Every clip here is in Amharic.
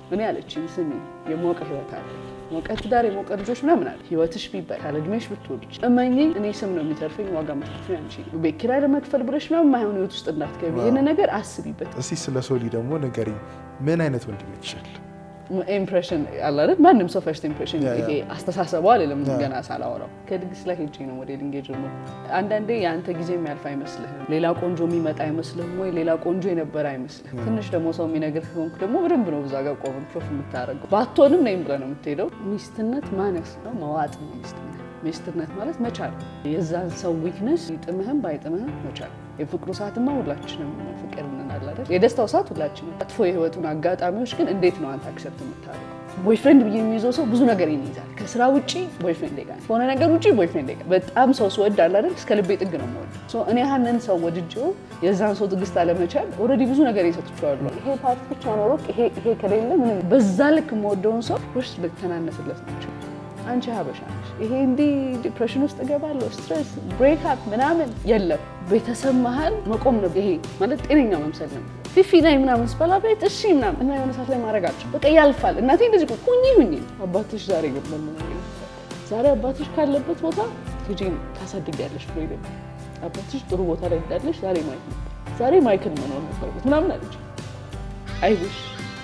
እኔ አለችኝ ስሚ የሞቀ ህይወት አለ ሞቀ ትዳር የሞቀ ልጆች ምናምን አለ ህይወትሽ ቢባል ካለ እድሜሽ ብትወልጅ እመኚኝ እኔ ስም ነው የሚተርፈኝ ዋጋ መትረፍ አንቺ ነው ቤት ኪራይ ለመክፈል ብለሽ ምናምን ማይሆን ህይወት ውስጥ እንዳትገቢ ይህን ነገር አስቢበት እስቲ ስለ ሶሊ ደግሞ ንገሪኝ። ምን አይነት ወንድም ይችላል? ኢምፕሬሽን አለ አይደል? ማንም ሰው ፈርስት ኢምፕሬሽን ያ፣ ያ። ይሄ አስተሳሰቡ አይደለም ገና ሳላወራው ከድግስ ላይ ሄጄ ነው ሞዴሊንግ የጀመርኩት። አንዳንዴ የአንተ ጊዜ የሚያልፍ አይመስልህም። ሌላ ቆንጆ የሚመጣ አይመስልህም ወይ ሌላ ቆንጆ የነበረ አይመስልህም። ትንሽ ደግሞ ሰው የሚነግርህ ከሆንክ ደግሞ በደንብ ነው እዛ ጋር ቆመን ፕሮፍ የምታደርገው። ባትሆንም ነይም ብለህ ነው የምትሄደው። ሚስትነት ማነስ ነው መዋጥ ነው ሚስትነት። ሚስትነት ማለት መቻል የዛን ሰው ዊክነስ ይጥምህም ባይጥምህም መቻል። የፍቅሩ ሰዓትማ ሁላችንም ፍቅር እንናል አይደል? የደስታው ሰዓት ሁላችንም። መጥፎ የህይወቱን አጋጣሚዎች ግን እንዴት ነው አንተ አክሰፕት የምታደርገው? ቦይፍሬንድ ብዬ የሚይዘው ሰው ብዙ ነገር ይይዛል። ከስራ ውጭ ቦይፍሬንድ ጋር ከሆነ ነገር ውጭ ቦይፍሬንድ ጋር በጣም ሰው ስወድ አለ አይደል? እስከ ልቤ ጥግ ነው የምወደው። ሶ እኔ ያንን ሰው ወድጄው የዛን ሰው ትዕግስት አለመቻል ኦልሬዲ ብዙ ነገር ይሰጥቼዋለሁ። ይሄ ፓርት ብቻ ኖሮ ይሄ ይሄ ከሌለ ምንም በዛ ልክ የምወደውን ሰው ውስጥ ልተናነስለት ናቸው። አንቺ ሀበሻ ነሽ፣ ይሄ እንዲህ ዲፕሬሽን ውስጥ እገባለሁ፣ ስትሬስ ብሬክ አፕ ምናምን የለም። ቤተሰብ መሀል መቆም ነው። ይሄ ማለት ጤነኛ መምሰል ነው። ፊፊ ላይ ምናምን ስበላ ቤት እሺ ምናምን እና የሆነ ሰዓት ላይ ማድረጋቸው በቃ ያልፋል። እናቴ እንደዚህ እኮ ሁኚ ሁኚ አባትሽ ዛሬ ገባል ዛሬ አባትሽ ካለበት ቦታ ልጄን ታሳድጊያለሽ ብሎ ይደ አባትሽ ጥሩ ቦታ ላይ እንዳለሽ ዛሬ ማየት ነበር፣ ዛሬ ማይክል መኖር ነበርበት ምናምን አለች። አይሽ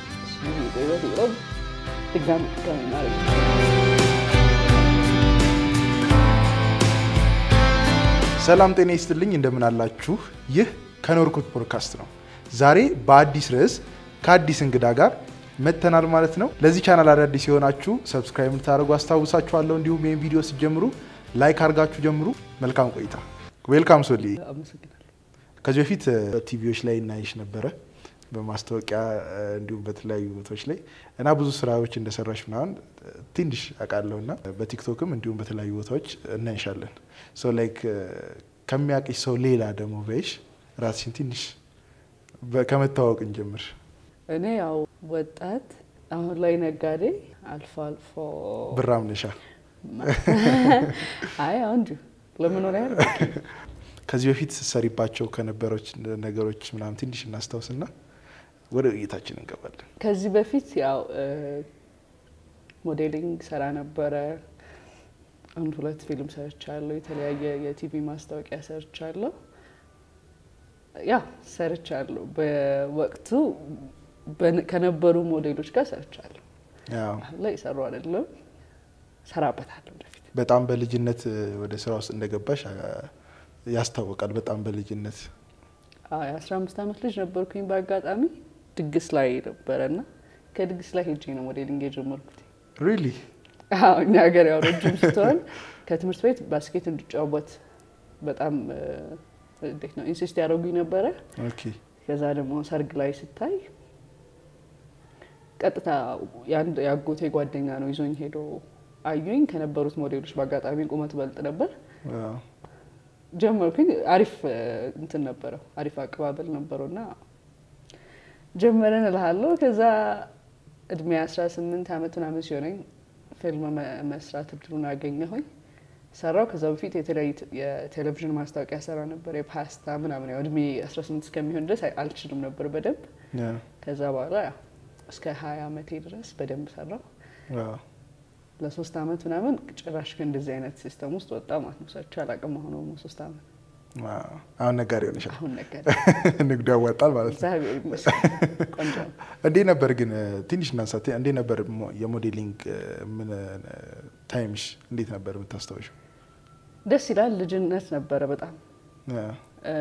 ድጋሚ ድጋሚ ማድረግ ሰላም ጤና ይስጥልኝ፣ እንደምን አላችሁ? ይህ ከኖርኩት ፖድካስት ነው። ዛሬ በአዲስ ርዕስ ከአዲስ እንግዳ ጋር መጥተናል ማለት ነው። ለዚህ ቻናል አዳዲስ የሆናችሁ ሰብስክራይብ እንድታደርጉ አስታውሳችኋለሁ። እንዲሁም ይህን ቪዲዮ ስትጀምሩ ላይክ አድርጋችሁ ጀምሩ። መልካም ቆይታ። ዌልካም ሶሊ። አመሰግናለሁ። ከዚህ በፊት ቲቪዎች ላይ እናይሽ ነበረ በማስታወቂያ እንዲሁም በተለያዩ ቦታዎች ላይ እና ብዙ ስራዎች እንደሰራሽ ምናምን ትንሽ አውቃለሁ እና በቲክቶክም እንዲሁም በተለያዩ ቦታዎች እናይሻለን። ሶ ላይክ ከሚያውቅሽ ሰው ሌላ ደግሞ በይሽ ራስሽን ትንሽ በ- ከመታወቅ እንጀምር። እኔ ያው ወጣት አሁን ላይ ነጋዴ አልፎ አልፎ ብራም ነሻ። አይ አሁን እንዲሁ ለመኖሪያ ያህል ከዚህ በፊት ስትሰሪባቸው ከነበሮች ነገሮች ምናምን ትንሽ እናስታውስና ወደ ውይይታችን እንገባለን። ከዚህ በፊት ያው ሞዴሊንግ ሰራ ነበረ። አንድ ሁለት ፊልም ሰርቻለሁ። የተለያየ የቲቪ ማስታወቂያ ሰርቻለሁ። ያ ሰርቻለሁ። በወቅቱ በን- ከነበሩ ሞዴሎች ጋር ሰርቻለሁ። ያው አሁን ላይ የሰሩ አይደለም፣ ሰራበታለሁ ወደፊት። በጣም በልጅነት ወደ ስራ ውስጥ እንደገባሽ አ፣ ያስታውቃል። በጣም በልጅነት አዎ የአስራ አምስት ዓመት ልጅ ነበርኩኝ። በአጋጣሚ ድግስ ላይ ነበረና ከድግስ ላይ ሄጄ ነው ሞዴሊንግ የጀመርኩት። ሪሊ አዎ እኛ ሀገር ያው ረጅም ስትሆን ከትምህርት ቤት ባስኬት እንድጫወት በጣም እ፣ እንዴት ነው ኢንሲስት ያደረጉኝ ነበረ። ኦኬ ከዛ ደግሞ ሰርግ ላይ ስታይ ቀጥታ የአንድ የአጎቴ ጓደኛ ነው ይዞኝ ሄዶ አዩኝ። ከነበሩት ሞዴሎች በአጋጣሚ ቁመት በልጥ ነበር። ዋው። ጀመርኩኝ። አሪፍ እ፣ እንትን ነበረው፣ አሪፍ አቀባበል ነበረው እና ጀመረን እልሃለሁ። ከዛ እድሜ 18 ዓመት ምናምን ሲሆነኝ ፊልም መ- መስራት እድሉን አገኘሁኝ። ሰራው። ከዛ በፊት የተለያዩ ት- የቴሌቪዥን ማስታወቂያ ሰራ ነበር፣ የፓስታ ምናምን። ያው እድሜ 18 እስከሚሆን ድረስ አይ- አልችልም ነበር በደንብ። ያ፣ ከዛ በኋላ ያው እስከ 20 ዓመቴ ድረስ በደንብ ሰራው። ዋው። ለሶስት ዓመት ምናምን ጭራሽ ከእንደዚህ አይነት ሲስተም ውስጥ ወጣ ማለት ነው። ሰርቼ አላውቅም። አሁን ሞ ሶስት ዓመት ዋው። አሁን ነጋዴ ሆነሻል። አሁን ነገር ንግዱ ያዋጣል ማለት ነው። እግዚአብሔር ይመስገን ቆንጆ ነው። እንዴት ነበር ግን ትንሽ እናንሳት። እንዴት ነበር ሞ- የሞዴሊንግ ምን ታይምሽ እንዴት ነበር የምታስታውሽው? ደስ ይላል። ልጅነት ነበረ በጣም ያ፣ እ፣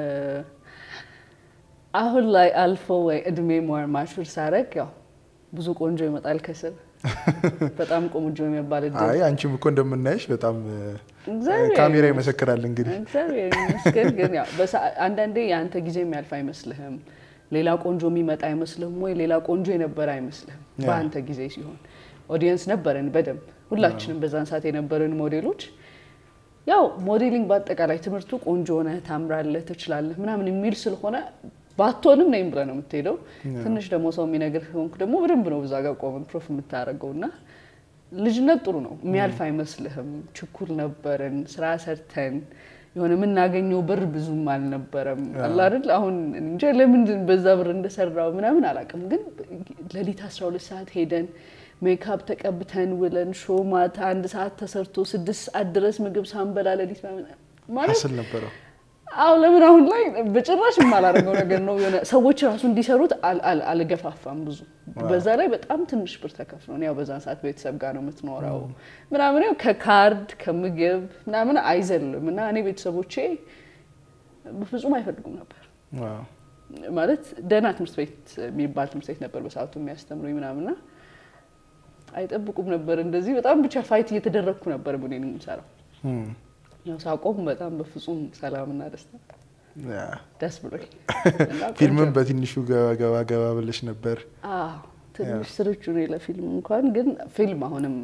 አሁን ላይ አልፎ ወይ እድሜ ሞር ማሹር ሳረግ ያው ብዙ ቆንጆ ይመጣል ከስር በጣም ቆንጆ የሚባል እድል አይ አንቺም እኮ እንደምናይሽ በጣም እግዚአብሔር ካሜራ ይመሰክራል። እንግዲህ እግዚአብሔር ይመስገን። ግን ያው በሰዓ- አንዳንዴ የአንተ ጊዜ የሚያልፍ አይመስልህም። ሌላ ቆንጆ የሚመጣ አይመስልህም ወይ ሌላ ቆንጆ የነበረ አይመስልህም። ያ። በአንተ ጊዜ ሲሆን ኦዲየንስ ነበረን በደንብ ሁላችንም በዛን ሰዓት የነበረን ሞዴሎች ያው ሞዴሊንግ በአጠቃላይ ትምህርቱ ቆንጆ ሆነህ ታምራለህ፣ ትችላለህ ምናምን የሚል ስለሆነ ባትሆንም ነይም ብለህ ነው የምትሄደው። ትንሽ ደግሞ ሰው የሚነግርህ ሆንክ ደግሞ በደንብ ነው እዛ ጋር ቆመን ፕሮፍ የምታደርገው እና ልጅነት ጥሩ ነው፣ የሚያልፍ አይመስልህም። ችኩል ነበርን፣ ስራ ሰርተን የሆነ የምናገኘው ብር ብዙም አልነበረም አለ አይደል? አሁን እንጃ ለምን በዛ ብር እንደሰራው ምናምን አላውቅም፣ ግን ሌሊት 12 ሰዓት ሄደን ሜካፕ ተቀብተን ውለን ሾ ማታ አንድ ሰዓት ተሰርቶ ስድስት ሰዓት ድረስ ምግብ ሳንበላ ሌሊት ማለት ሀስል ነበረው። አዎ ለምን አሁን ላይ በጭራሽ የማላደርገው ነገር ነው። የሆነ ሰዎች ራሱ እንዲሰሩት አልገፋፋም ብዙ። በዛ ላይ በጣም ትንሽ ብር ተከፍሎ ነው። ያው በዛን ሰዓት ቤተሰብ ጋር ነው የምትኖረው ምናምን ያው ከካርድ ከምግብ ምናምን አይዘልም እና እኔ ቤተሰቦቼ በፍጹም አይፈልጉም ነበር ማለት ደህና ትምህርት ቤት የሚባል ትምህርት ቤት ነበር በሰዓቱ የሚያስተምሩኝ ምናምንና አይጠብቁም ነበር እንደዚህ። በጣም ብቻ ፋይት እየተደረግኩ ነበር ምን የምሰራው ያው ሳቆም በጣም በፍጹም ሰላምና ደስታ ደስ ብሎኝ ፊልምም በትንሹ ገባ ገባ ገባ ብለሽ ነበር። ትንሽ ስርቹ ነው ለፊልም እንኳን ግን ፊልም አሁንም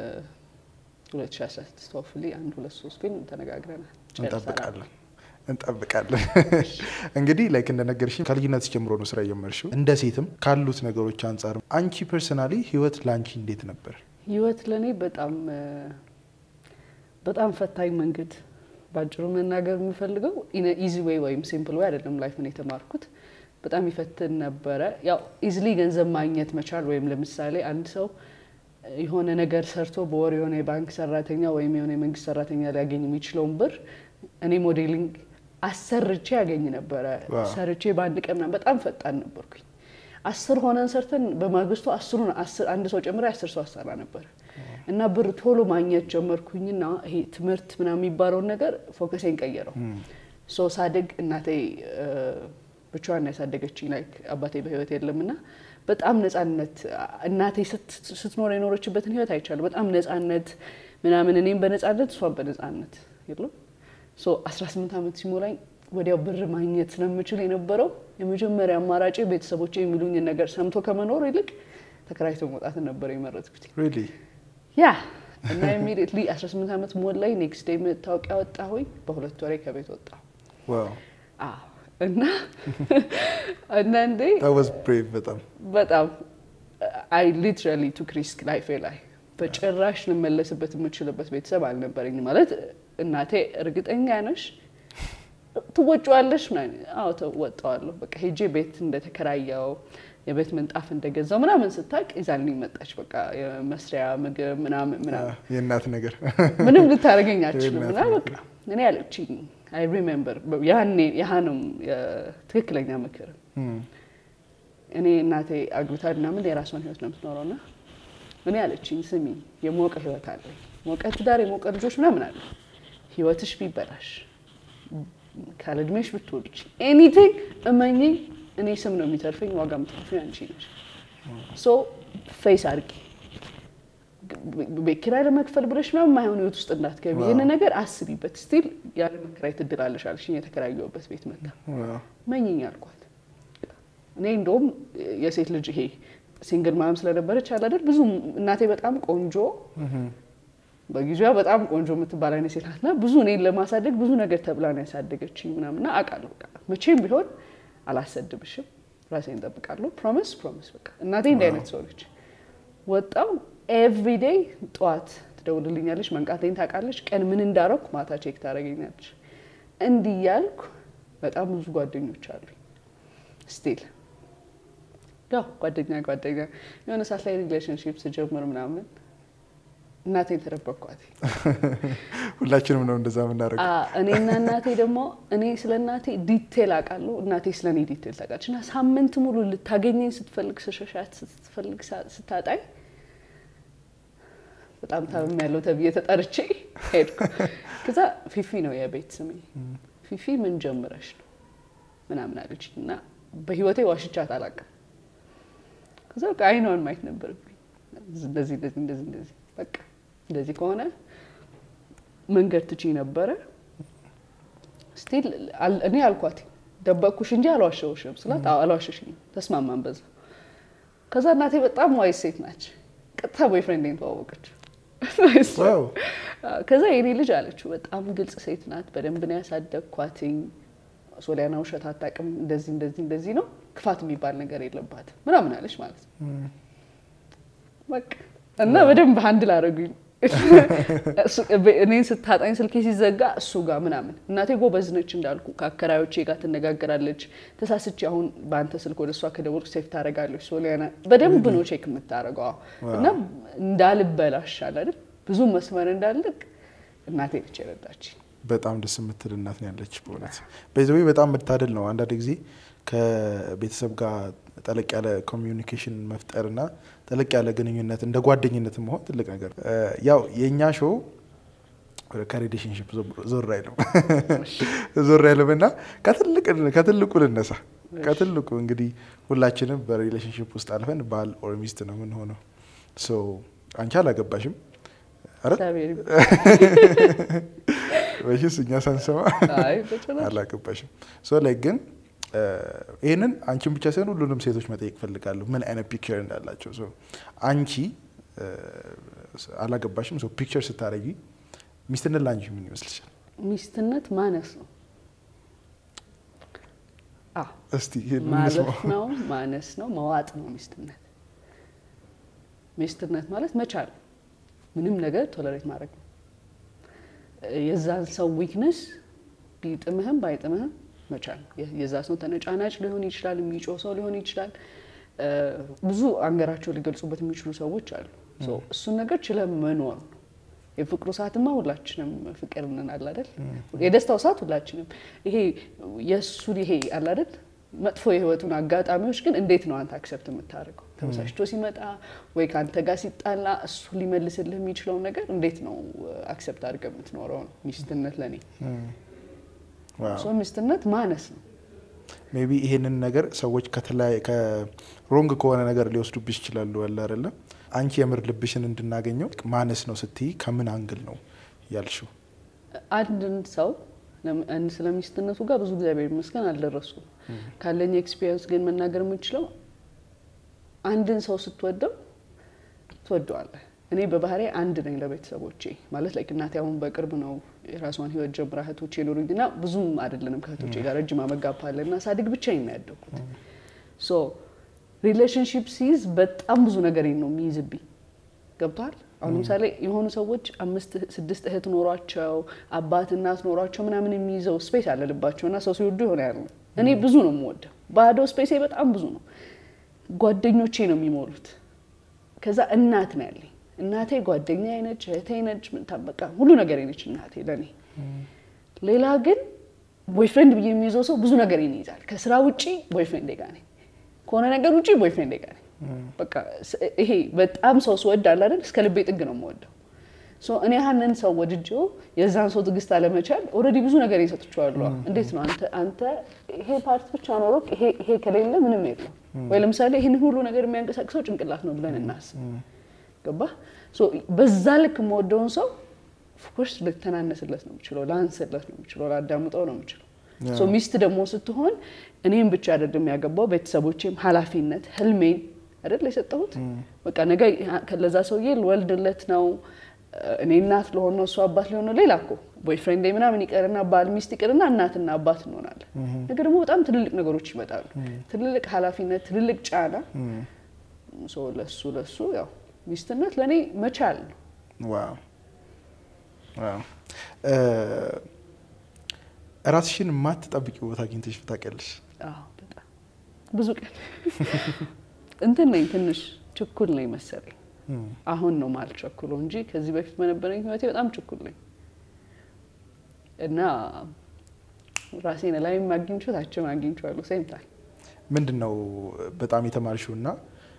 2016 ሆፍሊ አንድ ሁለት ሶስት ፊልም ተነጋግረናል። እንጠብቃለን እንጠብቃለን። እንግዲህ ላይክ እንደነገርሽ ከልጅነት ጀምሮ ነው ስራ የጀመርሽው። እንደ ሴትም ካሉት ነገሮች አንጻር አንቺ ፐርሰናሊ ህይወት ለአንቺ እንዴት ነበር? ህይወት ለእኔ በጣም በጣም ፈታኝ መንገድ ባጭሩ መናገር የምፈልገው ኢዚ ዌይ ወይም ሲምፕል ዌይ አይደለም። ላይፍን የተማርኩት በጣም ይፈትን ነበረ። ያው ኢዝሊ ገንዘብ ማግኘት መቻል ወይም ለምሳሌ አንድ ሰው የሆነ ነገር ሰርቶ በወር የሆነ የባንክ ሰራተኛ ወይም የሆነ የመንግስት ሰራተኛ ሊያገኝ የሚችለውን ብር እኔ ሞዴሊንግ አሰርቼ ያገኝ ነበረ። ሰርቼ በአንድ ቀን ምናምን በጣም ፈጣን ነበርኩኝ። አስር ሆነን ሰርተን በማግስቱ አስሩን አንድ ሰው ጨምሬ አስር ሰው አሰራ ነበር እና ብር ቶሎ ማግኘት ጀመርኩኝና ይሄ ትምህርት ምናምን የሚባለውን ነገር ፎከሴን ቀየረው። ሶ ሳድግ እናቴ ብቻዋን ያሳደገችኝ ላይክ አባቴ በህይወት የለም እና በጣም ነጻነት እናቴ ስትኖር የኖረችበትን ህይወት አይቻለሁ። በጣም ነጻነት ምናምን እኔም በነጻነት እሷን በነጻነት የለም ሶ 18 ዓመት ሲሞላኝ ወዲያው ብር ማግኘት ስለምችል የነበረው የመጀመሪያ አማራጭ ቤተሰቦች የሚሉኝን ነገር ሰምቶ ከመኖር ይልቅ ተከራይቶ መውጣትን ነበር የመረጥኩት። ያ እና ኢሚዲየትሊ 18 ዓመት ሞላኝ። ኔክስት ዴይ መታወቂያ ወጣሁኝ። በሁለት ወሬ ከቤት ወጣሁ። እና አንዳንዴ በጣም በጣም አይ ሊትራሊ ቱክ ሪስክ ላይፌ ላይ በጭራሽ ልመለስበት የምችልበት ቤተሰብ አልነበረኝ። ማለት እናቴ እርግጠኛ ነሽ ትወጪዋለሽ? አዎ ተወጣዋለሁ። በቃ ሄጄ ቤት እንደተከራየው የቤት ምንጣፍ እንደገዛው ምናምን ስታቅ ይዛልኝ መጣች። በቃ የመስሪያ ምግብ ምናምን ምናምን የእናት ነገር ምንም ልታደርገኝ አትችልም። እና በቃ እኔ አለችኝ አይ ሪሜምበር ያኔ ያህንም ትክክለኛ ምክር እኔ እናቴ አግብታ ምናምን የራሷን ህይወት ነው የምትኖረው እና እኔ አለችኝ ስሚ የሞቀ ህይወት አለ ሞቀ ትዳር የሞቀ ልጆች ምናምን አለ ህይወትሽ ቢበላሽ ካለ እድሜሽ ብትወልጅ ኤኒቲንግ እመኚኝ እኔ ስም ነው የሚተርፈኝ ዋጋ የምትከፍይው አንቺ ነሽ ሶ ፌስ አድርጊ ቤት ኪራይ ለመክፈል ብለሽ ምናምን የማይሆን ህይወት ውስጥ እንዳትገቢ ይህን ነገር አስቢበት ስቲል ያለ መከራየት እድል አለሽ አለሽኝ የተከራየሁበት ቤት መጣ መኝኝ አልኳት እኔ እንደውም የሴት ልጅ ይሄ ሲንግል ማም ስለነበረች አለ አይደል ብዙ እናቴ በጣም ቆንጆ በጊዜዋ በጣም ቆንጆ የምትባል አይነት ሴት ናትና ብዙ እኔን ለማሳደግ ብዙ ነገር ተብላ ነው ያሳደገችኝ ምናምንና አውቃለሁ በቃ መቼም ቢሆን አላሰድብሽም ራሴን እጠብቃለሁ ፕሮሚስ ፕሮሚስ በቃ እናቴ እንዲህ አይነት ሰው ነች ወጣው ኤቭሪዴይ ጠዋት ትደውልልኛለች መንቃቴን ታውቃለች ቀን ምን እንዳረኩ ማታ ቼክ ታደርገኛለች እንዲህ ያልኩ በጣም ብዙ ጓደኞች አሉኝ ስቲል ያው ጓደኛ ጓደኛ የሆነ ሰዓት ላይ ሪሌሽንሽፕ ስጀምር ምናምን እናቴን ተደበቅኳት። ሁላችንም ነው እንደዛ የምናደርገው። እኔና እናቴ ደግሞ እኔ ስለ እናቴ ዲቴል አውቃለሁ፣ እናቴ ስለ እኔ ዲቴል ታውቃለች። እና ሳምንት ሙሉ ልታገኘኝ ስትፈልግ ስሸሻት ስትፈልግ ስታጣኝ በጣም ታምም ያለው ተብዬ ተጠርቼ ሄድኩ። ከዛ ፊፊ ነው የቤት ስሜ። ፊፊ ምን ጀምረሽ ነው ምናምን አለች እና በህይወቴ ዋሽቻት አላውቅም። ከዛ በቃ አይኗን ማየት ነበረብኝ። እንደዚህ እንደዚህ እንደዚህ እንደዚህ በቃ እንደዚህ ከሆነ መንገድ ትቺ ነበረ። ስቲል እኔ አልኳት ደበቅኩሽ እንጂ አልዋሸውሽም ስላት አልዋሸሽኝም። ተስማማን በዛ። ከዛ እናቴ በጣም ዋይስ ሴት ናች። ቀጥታ ቦይፍሬንዴን ተዋወቀች። ከዛ የኔ ልጅ አለችው በጣም ግልጽ ሴት ናት። በደንብ ነው ያሳደግኳትኝ። ሶሊያና ውሸት አታውቅም። እንደዚህ እንደዚህ እንደዚህ ነው ክፋት የሚባል ነገር የለባትም ምናምን አለች ማለት ነው። በቃ እና በደንብ ሀንድል አደረጉኝ። እኔን ስታጣኝ ስልኬ ሲዘጋ እሱ ጋር ምናምን እናቴ ጎበዝ ነች እንዳልኩ ከአከራዮቼ ጋር ትነጋገራለች። ተሳስቼ አሁን በአንተ ስልክ ወደ እሷ ከደወልኩ ሴፍ ታደርጋለች። ሶሊያና በደንብ ነው ቼክ የምታደርገው እና እንዳልበላሽ አለ አይደል ብዙ መስመር እንዳልቅ እናቴ ነች የረዳች። በጣም ደስ የምትል እናት ነው ያለች። በእውነት በዚህ በጣም መታደል ነው። አንዳንድ ጊዜ ከቤተሰብ ጋር ጠለቅ ያለ ኮሚዩኒኬሽን መፍጠርና ጠለቅ ያለ ግንኙነት እንደ ጓደኝነት መሆን ትልቅ ነገር። ያው የእኛ ሾው ከሪሌሽንሽፕ ዞር አይልም ዞር አይልም እና ከትልቁ ልነሳ ከትልቁ እንግዲህ ሁላችንም በሪሌሽንሽፕ ውስጥ አልፈን ባል ኦር ሚስት ነው የምንሆነው። አንቺ አላገባሽም ወይስ እኛ ሳንሰማ አላገባሽም? ላይ ግን ይህንን አንቺን ብቻ ሳይሆን ሁሉንም ሴቶች መጠየቅ ፈልጋለሁ፣ ምን አይነት ፒክቸር እንዳላቸው። አንቺ አላገባሽም፣ ፒክቸር ስታደርጊ ሚስትነት ለአንቺ ምን ይመስልሻል? ሚስትነት ማነስ ነው። እስቲ ማለት ነው፣ ማነስ ነው፣ መዋጥ ነው ሚስትነት። ሚስትነት ማለት መቻል፣ ምንም ነገር ቶለሬት ማድረግ ነው። የዛን ሰው ዊክነስ ቢጥምህም ባይጥምህም መቻል የዛ ሰው ተነጫናጭ ሊሆን ይችላል፣ የሚጮህ ሰው ሊሆን ይችላል። ብዙ አንገራቸው ሊገልጹበት የሚችሉ ሰዎች አሉ። እሱን ነገር ችለን መኖር ነው። የፍቅሩ ሰዓትማ ሁላችንም ፍቅር እንናል አይደል? የደስታው ሰዓት ሁላችንም ይሄ የእሱን ይሄ አለ አይደል? መጥፎ የህይወቱን አጋጣሚዎች ግን እንዴት ነው አንተ አክሰፕት የምታደርገው? ተበሳጭቶ ሲመጣ ወይ ከአንተ ጋር ሲጣላ እሱ ሊመልስልህ የሚችለውን ነገር እንዴት ነው አክሰፕት አድርገህ የምትኖረው ነው ሚስትነት ለእኔ ሶ ሚስትነት ማነስ ነው። ሜይ ቢ ይሄንን ነገር ሰዎች ከሮንግ ከሆነ ነገር ሊወስዱብሽ ይችላሉ። አለ አይደለም አንቺ የምር ልብሽን እንድናገኘው ማነስ ነው ስትይ ከምን አንግል ነው ያልሽው? አንድን ሰው ስለ ሚስትነቱ ጋር ብዙ እግዚአብሔር ይመስገን አልደረሱም። ካለኝ ኤክስፒሪየንስ ግን መናገር የምችለው አንድን ሰው ስትወደው ትወደዋለህ። እኔ በባህሪ አንድ ነኝ ለቤተሰቦቼ ማለት ላይ እናቴ አሁን በቅርብ ነው የራሷን ህይወት ጀምራ እህቶቼ የኖሩኝ እና ብዙም አይደለንም ከእህቶቼ ጋር ረጅም አመጋፓ አለ እና ሳድግ ብቻዬን ነው ያደግኩት። ሶ ሪሌሽንሽፕ ሲይዝ በጣም ብዙ ነገር ነው የሚይዝብኝ። ገብቷል። አሁን ለምሳሌ የሆኑ ሰዎች አምስት ስድስት እህት ኖሯቸው አባት እናት ኖሯቸው ምናምን የሚይዘው ስፔስ አለ ልባቸው እና ሰው ሲወዱ የሆነ ያለ እኔ ብዙ ነው የምወደው። ባዶ ስፔሴ በጣም ብዙ ነው። ጓደኞቼ ነው የሚሞሉት። ከዛ እናት ነው ያለኝ እናቴ ጓደኛ ነች፣ እህቴ ነች፣ ምንታበቃ ሁሉ ነገር ነች እናቴ ለእኔ። ሌላ ግን ቦይፍሬንድ ብዬ የሚይዘው ሰው ብዙ ነገር ይይዛል። ከስራ ውጪ ቦይፍሬንድ ጋር ነኝ፣ ከሆነ ነገር ውጪ ቦይፍሬንድ ጋር ነኝ። በቃ ይሄ በጣም ሰው ስወድ አለ አይደል እስከ ልቤ ጥግ ነው የምወደው። እኔ ያንን ሰው ወድጄው የዛን ሰው ትዕግስት አለመቻል ኦልሬዲ ብዙ ነገር ይሰጥቸዋለሁ። እንዴት ነው አንተ አንተ ይሄ ፓርት ብቻ ኖሮ ይሄ ከሌለ ምንም የለም ወይ? ለምሳሌ ይህንን ሁሉ ነገር የሚያንቀሳቅሰው ጭንቅላት ነው ብለን እናስብ ገባ በዛ ልክ የምወደውን ሰው ኦፍኮርስ ልተናነስለት ነው የምችለው፣ ላንስለት ነው የምችለው፣ ላዳምጠው ነው የምችለው። ሚስት ደግሞ ስትሆን እኔም ብቻ አይደለም ያገባው ቤተሰቦቼም ኃላፊነት ህልሜን አይደል የሰጠሁት። በቃ ነገ ለዛ ሰውዬ ልወልድለት ነው እኔ እናት ለሆን ነው እሱ አባት ሊሆን ነው። ሌላ እኮ ቦይፍሬንድ ምናምን ይቀርና ባል ሚስት ይቅርና እናትና አባት እንሆናለን። ነገር ደግሞ በጣም ትልልቅ ነገሮች ይመጣሉ። ትልልቅ ኃላፊነት፣ ትልልቅ ጫና ለሱ ለሱ ያው ሚስትነት ለእኔ መቻል ነው። ራስሽን የማትጠብቂ ቦታ አግኝተሽ ታውቂያለሽ? ብዙ ቀን እንትን ነኝ፣ ትንሽ ችኩል ነኝ መሰለኝ። አሁን ነው ማልቸኩለው እንጂ ከዚህ በፊት በነበረኝ ህይወቴ በጣም ችኩል ነኝ እና ራሴን ላይም አግኝቼው ታችም አግኝቼዋለሁ። ሴምታል ምንድን ነው በጣም የተማርሽው እና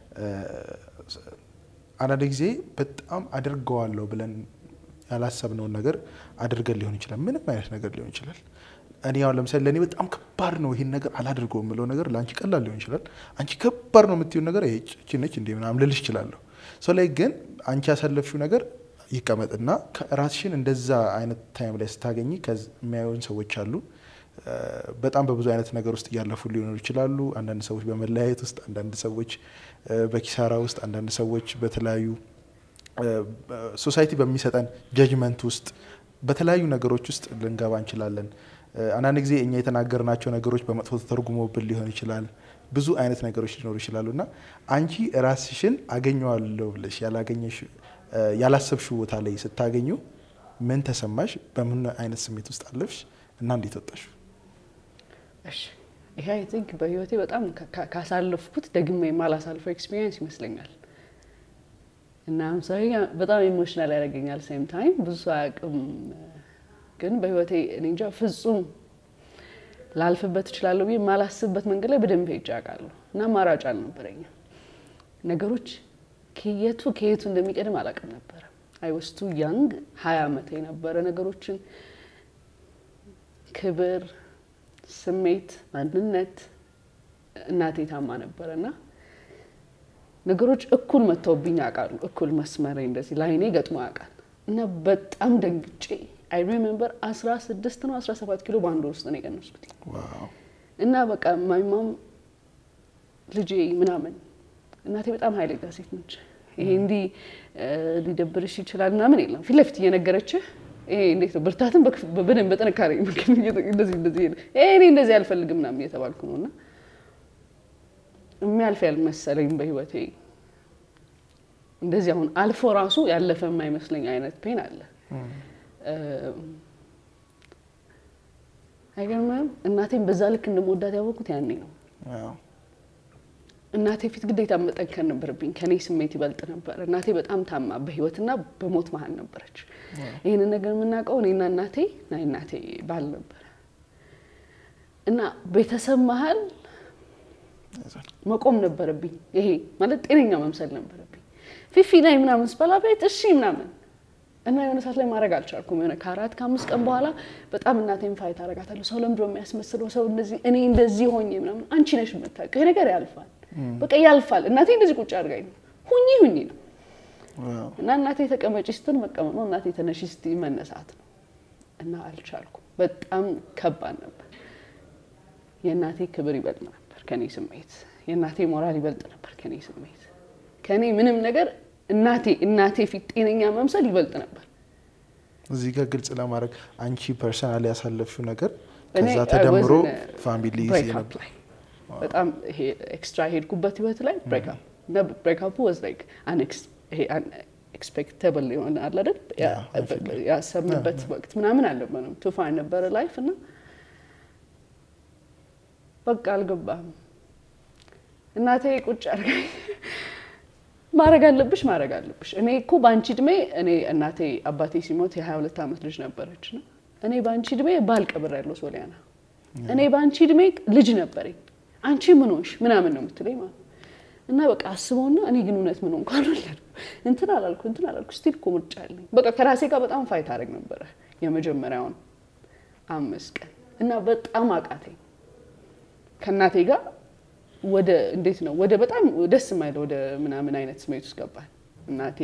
አንዳንድ ጊዜ በጣም አድርገዋለሁ ብለን ያላሰብነውን ነገር አድርገን ሊሆን ይችላል። ምንም አይነት ነገር ሊሆን ይችላል። እኔ አሁን ለምሳሌ ለእኔ በጣም ከባድ ነው ይሄን ነገር አላድርገው የምለው ነገር ለአንቺ ቀላል ሊሆን ይችላል። አንቺ ከባድ ነው የምትይው ነገር ይህች ነች እንደ ምናምን ልልሽ እችላለሁ። ሰው ላይ ግን አንቺ ያሳለፍሽው ነገር ይቀመጥና ራስሽን እንደዛ አይነት ታይም ላይ ስታገኝ የሚያዩን ሰዎች አሉ። በጣም በብዙ አይነት ነገር ውስጥ እያለፉ ሊሆኑ ይችላሉ። አንዳንድ ሰዎች በመለያየት ውስጥ፣ አንዳንድ ሰዎች በኪሳራ ውስጥ፣ አንዳንድ ሰዎች በተለያዩ ሶሳይቲ በሚሰጠን ጀጅመንት ውስጥ በተለያዩ ነገሮች ውስጥ ልንገባ እንችላለን። አንዳንድ ጊዜ እኛ የተናገርናቸው ነገሮች በመጥፎ ተተርጉሞብን ሊሆን ይችላል። ብዙ አይነት ነገሮች ሊኖሩ ይችላሉ እና አንቺ ራስሽን አገኘዋለሁ ብለሽ ያላገኘሽ ያላሰብሽው ቦታ ላይ ስታገኙ ምን ተሰማሽ? በምን አይነት ስሜት ውስጥ አለፍሽ እና እንዴት ወጣሽ? እሺ ይሄ አይ ቲንክ በህይወቴ በጣም ካሳለፍኩት ደግሜ የማላሳልፈው ኤክስፒሪየንስ ይመስለኛል። እና ምሳሌ በጣም ኢሞሽናል ያደርገኛል። ሴም ታይም ብዙ ሰው አያውቅም፣ ግን በህይወቴ እኔ እንጃ ፍጹም ላልፍበት እችላለሁ ብዬ የማላስብበት መንገድ ላይ በደንብ ሄጄ አውቃለሁ። እና አማራጭ አልነበረኝም። ነገሮች ከየቱ ከየቱ እንደሚቀድም አላውቅም ነበረ። አይ ወስቱ ያንግ ሀያ ዓመት የነበረ ነገሮችን ክብር፣ ስሜት፣ ማንነት እናቴ ታማ ነበረ እና ነገሮች እኩል መጥተውብኝ ያውቃሉ። እኩል መስመር እንደዚህ ላይኔ ገጥሞ ያውቃል እና በጣም ደንግጬ አይ ሪሜምበር አስራ ስድስት ነው አስራ ሰባት ኪሎ በአንድ ወር ውስጥ ነው የቀነስኩት እና በቃ ማይማም ልጄ ምናምን እናቴ በጣም ኃይለኛ ሴት ነች። ይሄ እንዲህ ሊደብርሽ ይችላል ምናምን የለም ፊት ለፊት እየነገረችህ ይሄ እንዴት ነው ብርታትን በደንብ በጥንካሬ እንደዚህ እንደዚህ እኔ እንደዚህ አልፈልግም ምናምን እየተባልኩ ነው እና የሚያልፍ ያልመሰለኝ በህይወቴ እንደዚህ አሁን አልፎ ራሱ ያለፈ የማይመስለኝ አይነት ፔን አለ። አይገርምም? እናቴን በዛ ልክ እንደመወዳት ያወቅኩት ያኔ ነው። እናቴ ፊት ግዴታ መጠንከር ነበረብኝ። ከኔ ስሜት ይበልጥ ነበር። እናቴ በጣም ታማ በህይወትና በሞት መሀል ነበረች። ይህንን ነገር የምናውቀው እኔና እናቴ እና እናቴ ባል ነበረ እና ቤተሰብ መሀል መቆም ነበረብኝ። ይሄ ማለት ጤነኛ መምሰል ነበረብኝ። ፊፊ ላይ ምናምን ስበላ ቤት እሺ ምናምን እና የሆነ ሰዓት ላይ ማድረግ አልቻልኩም። የሆነ ከአራት ከአምስት ቀን በኋላ በጣም እናቴን ፋይት አረጋታለሁ። ሰው ለምንድን ነው የሚያስመስለው? ሰው እንደዚህ እኔ እንደዚህ ሆኜ ምናምን አንቺ ነሽ የምታውቂው። ይሄ ነገር ያልፋል፣ በቃ ያልፋል። እናቴ እንደዚህ ቁጭ አድርጋኝ ነው ሁኚ ሁኚ ነው እና እናቴ ተቀመጪ ስትል መቀመጥ ነው፣ እናቴ ተነሺ ስትይ መነሳት ነው። እና አልቻልኩም። በጣም ከባድ ነበር። የእናቴ ክብር ይበልጥ ነበር ከኔ ስሜት። የእናቴ ሞራል ይበልጥ ነበር ከኔ ስሜት። ከኔ ምንም ነገር እናቴ እናቴ ፊት ጤነኛ መምሰል ይበልጥ ነበር። እዚህ ጋር ግልጽ ለማድረግ አንቺ ፐርሰናል ያሳለፍሽው ነገር እኔ ከዛ ተደምሮ I was in a ፋሚሊ breakup ላይ በጣም ይሄ ኤክስትራ ሄድኩበት ህይወት ላይ ብሬክአፕ እና ብሬክአፑ ወዝ ላይክ ይሄ ኤክስፔክተብል የሆነ አለ አይደል ያ- Yeah, I feel like- ያሰብንበት ወቅት ምናምን አልነበረም። ቱፋን ነበረ ላይፍ እና በቃ አልገባም። እናቴ ቁጭ አድርጋኝ ማድረግ አለብሽ ማድረግ አለብሽ። እኔ እኮ በአንቺ እድሜ እኔ እናቴ አባቴ ሲሞት የ22 ዓመት ልጅ ነበረች ነው እኔ በአንቺ እድሜ ባል ቀብር ያለው ሶሊያና እኔ በአንቺ እድሜ ልጅ ነበረኝ አንቺ ምን ሆንሽ ምናምን ነው የምትለኝ ማለት ነው። እና በቃ አስበውና እኔ ግን እውነት ምን ሆንኩ አልወለድኩም እንትን አላልኩ እንትን አላልኩ ስቲል እኮ ምርጫ አለኝ። በቃ ከራሴ ጋር በጣም ፋይት አደረግ ነበረ የመጀመሪያውን አምስት ቀን እና በጣም አቃተኝ ከእናቴ ጋር ወደ እንዴት ነው ወደ በጣም ደስ የማይለው ወደ ምናምን አይነት ስሜት ውስጥ ገባል። እናቴ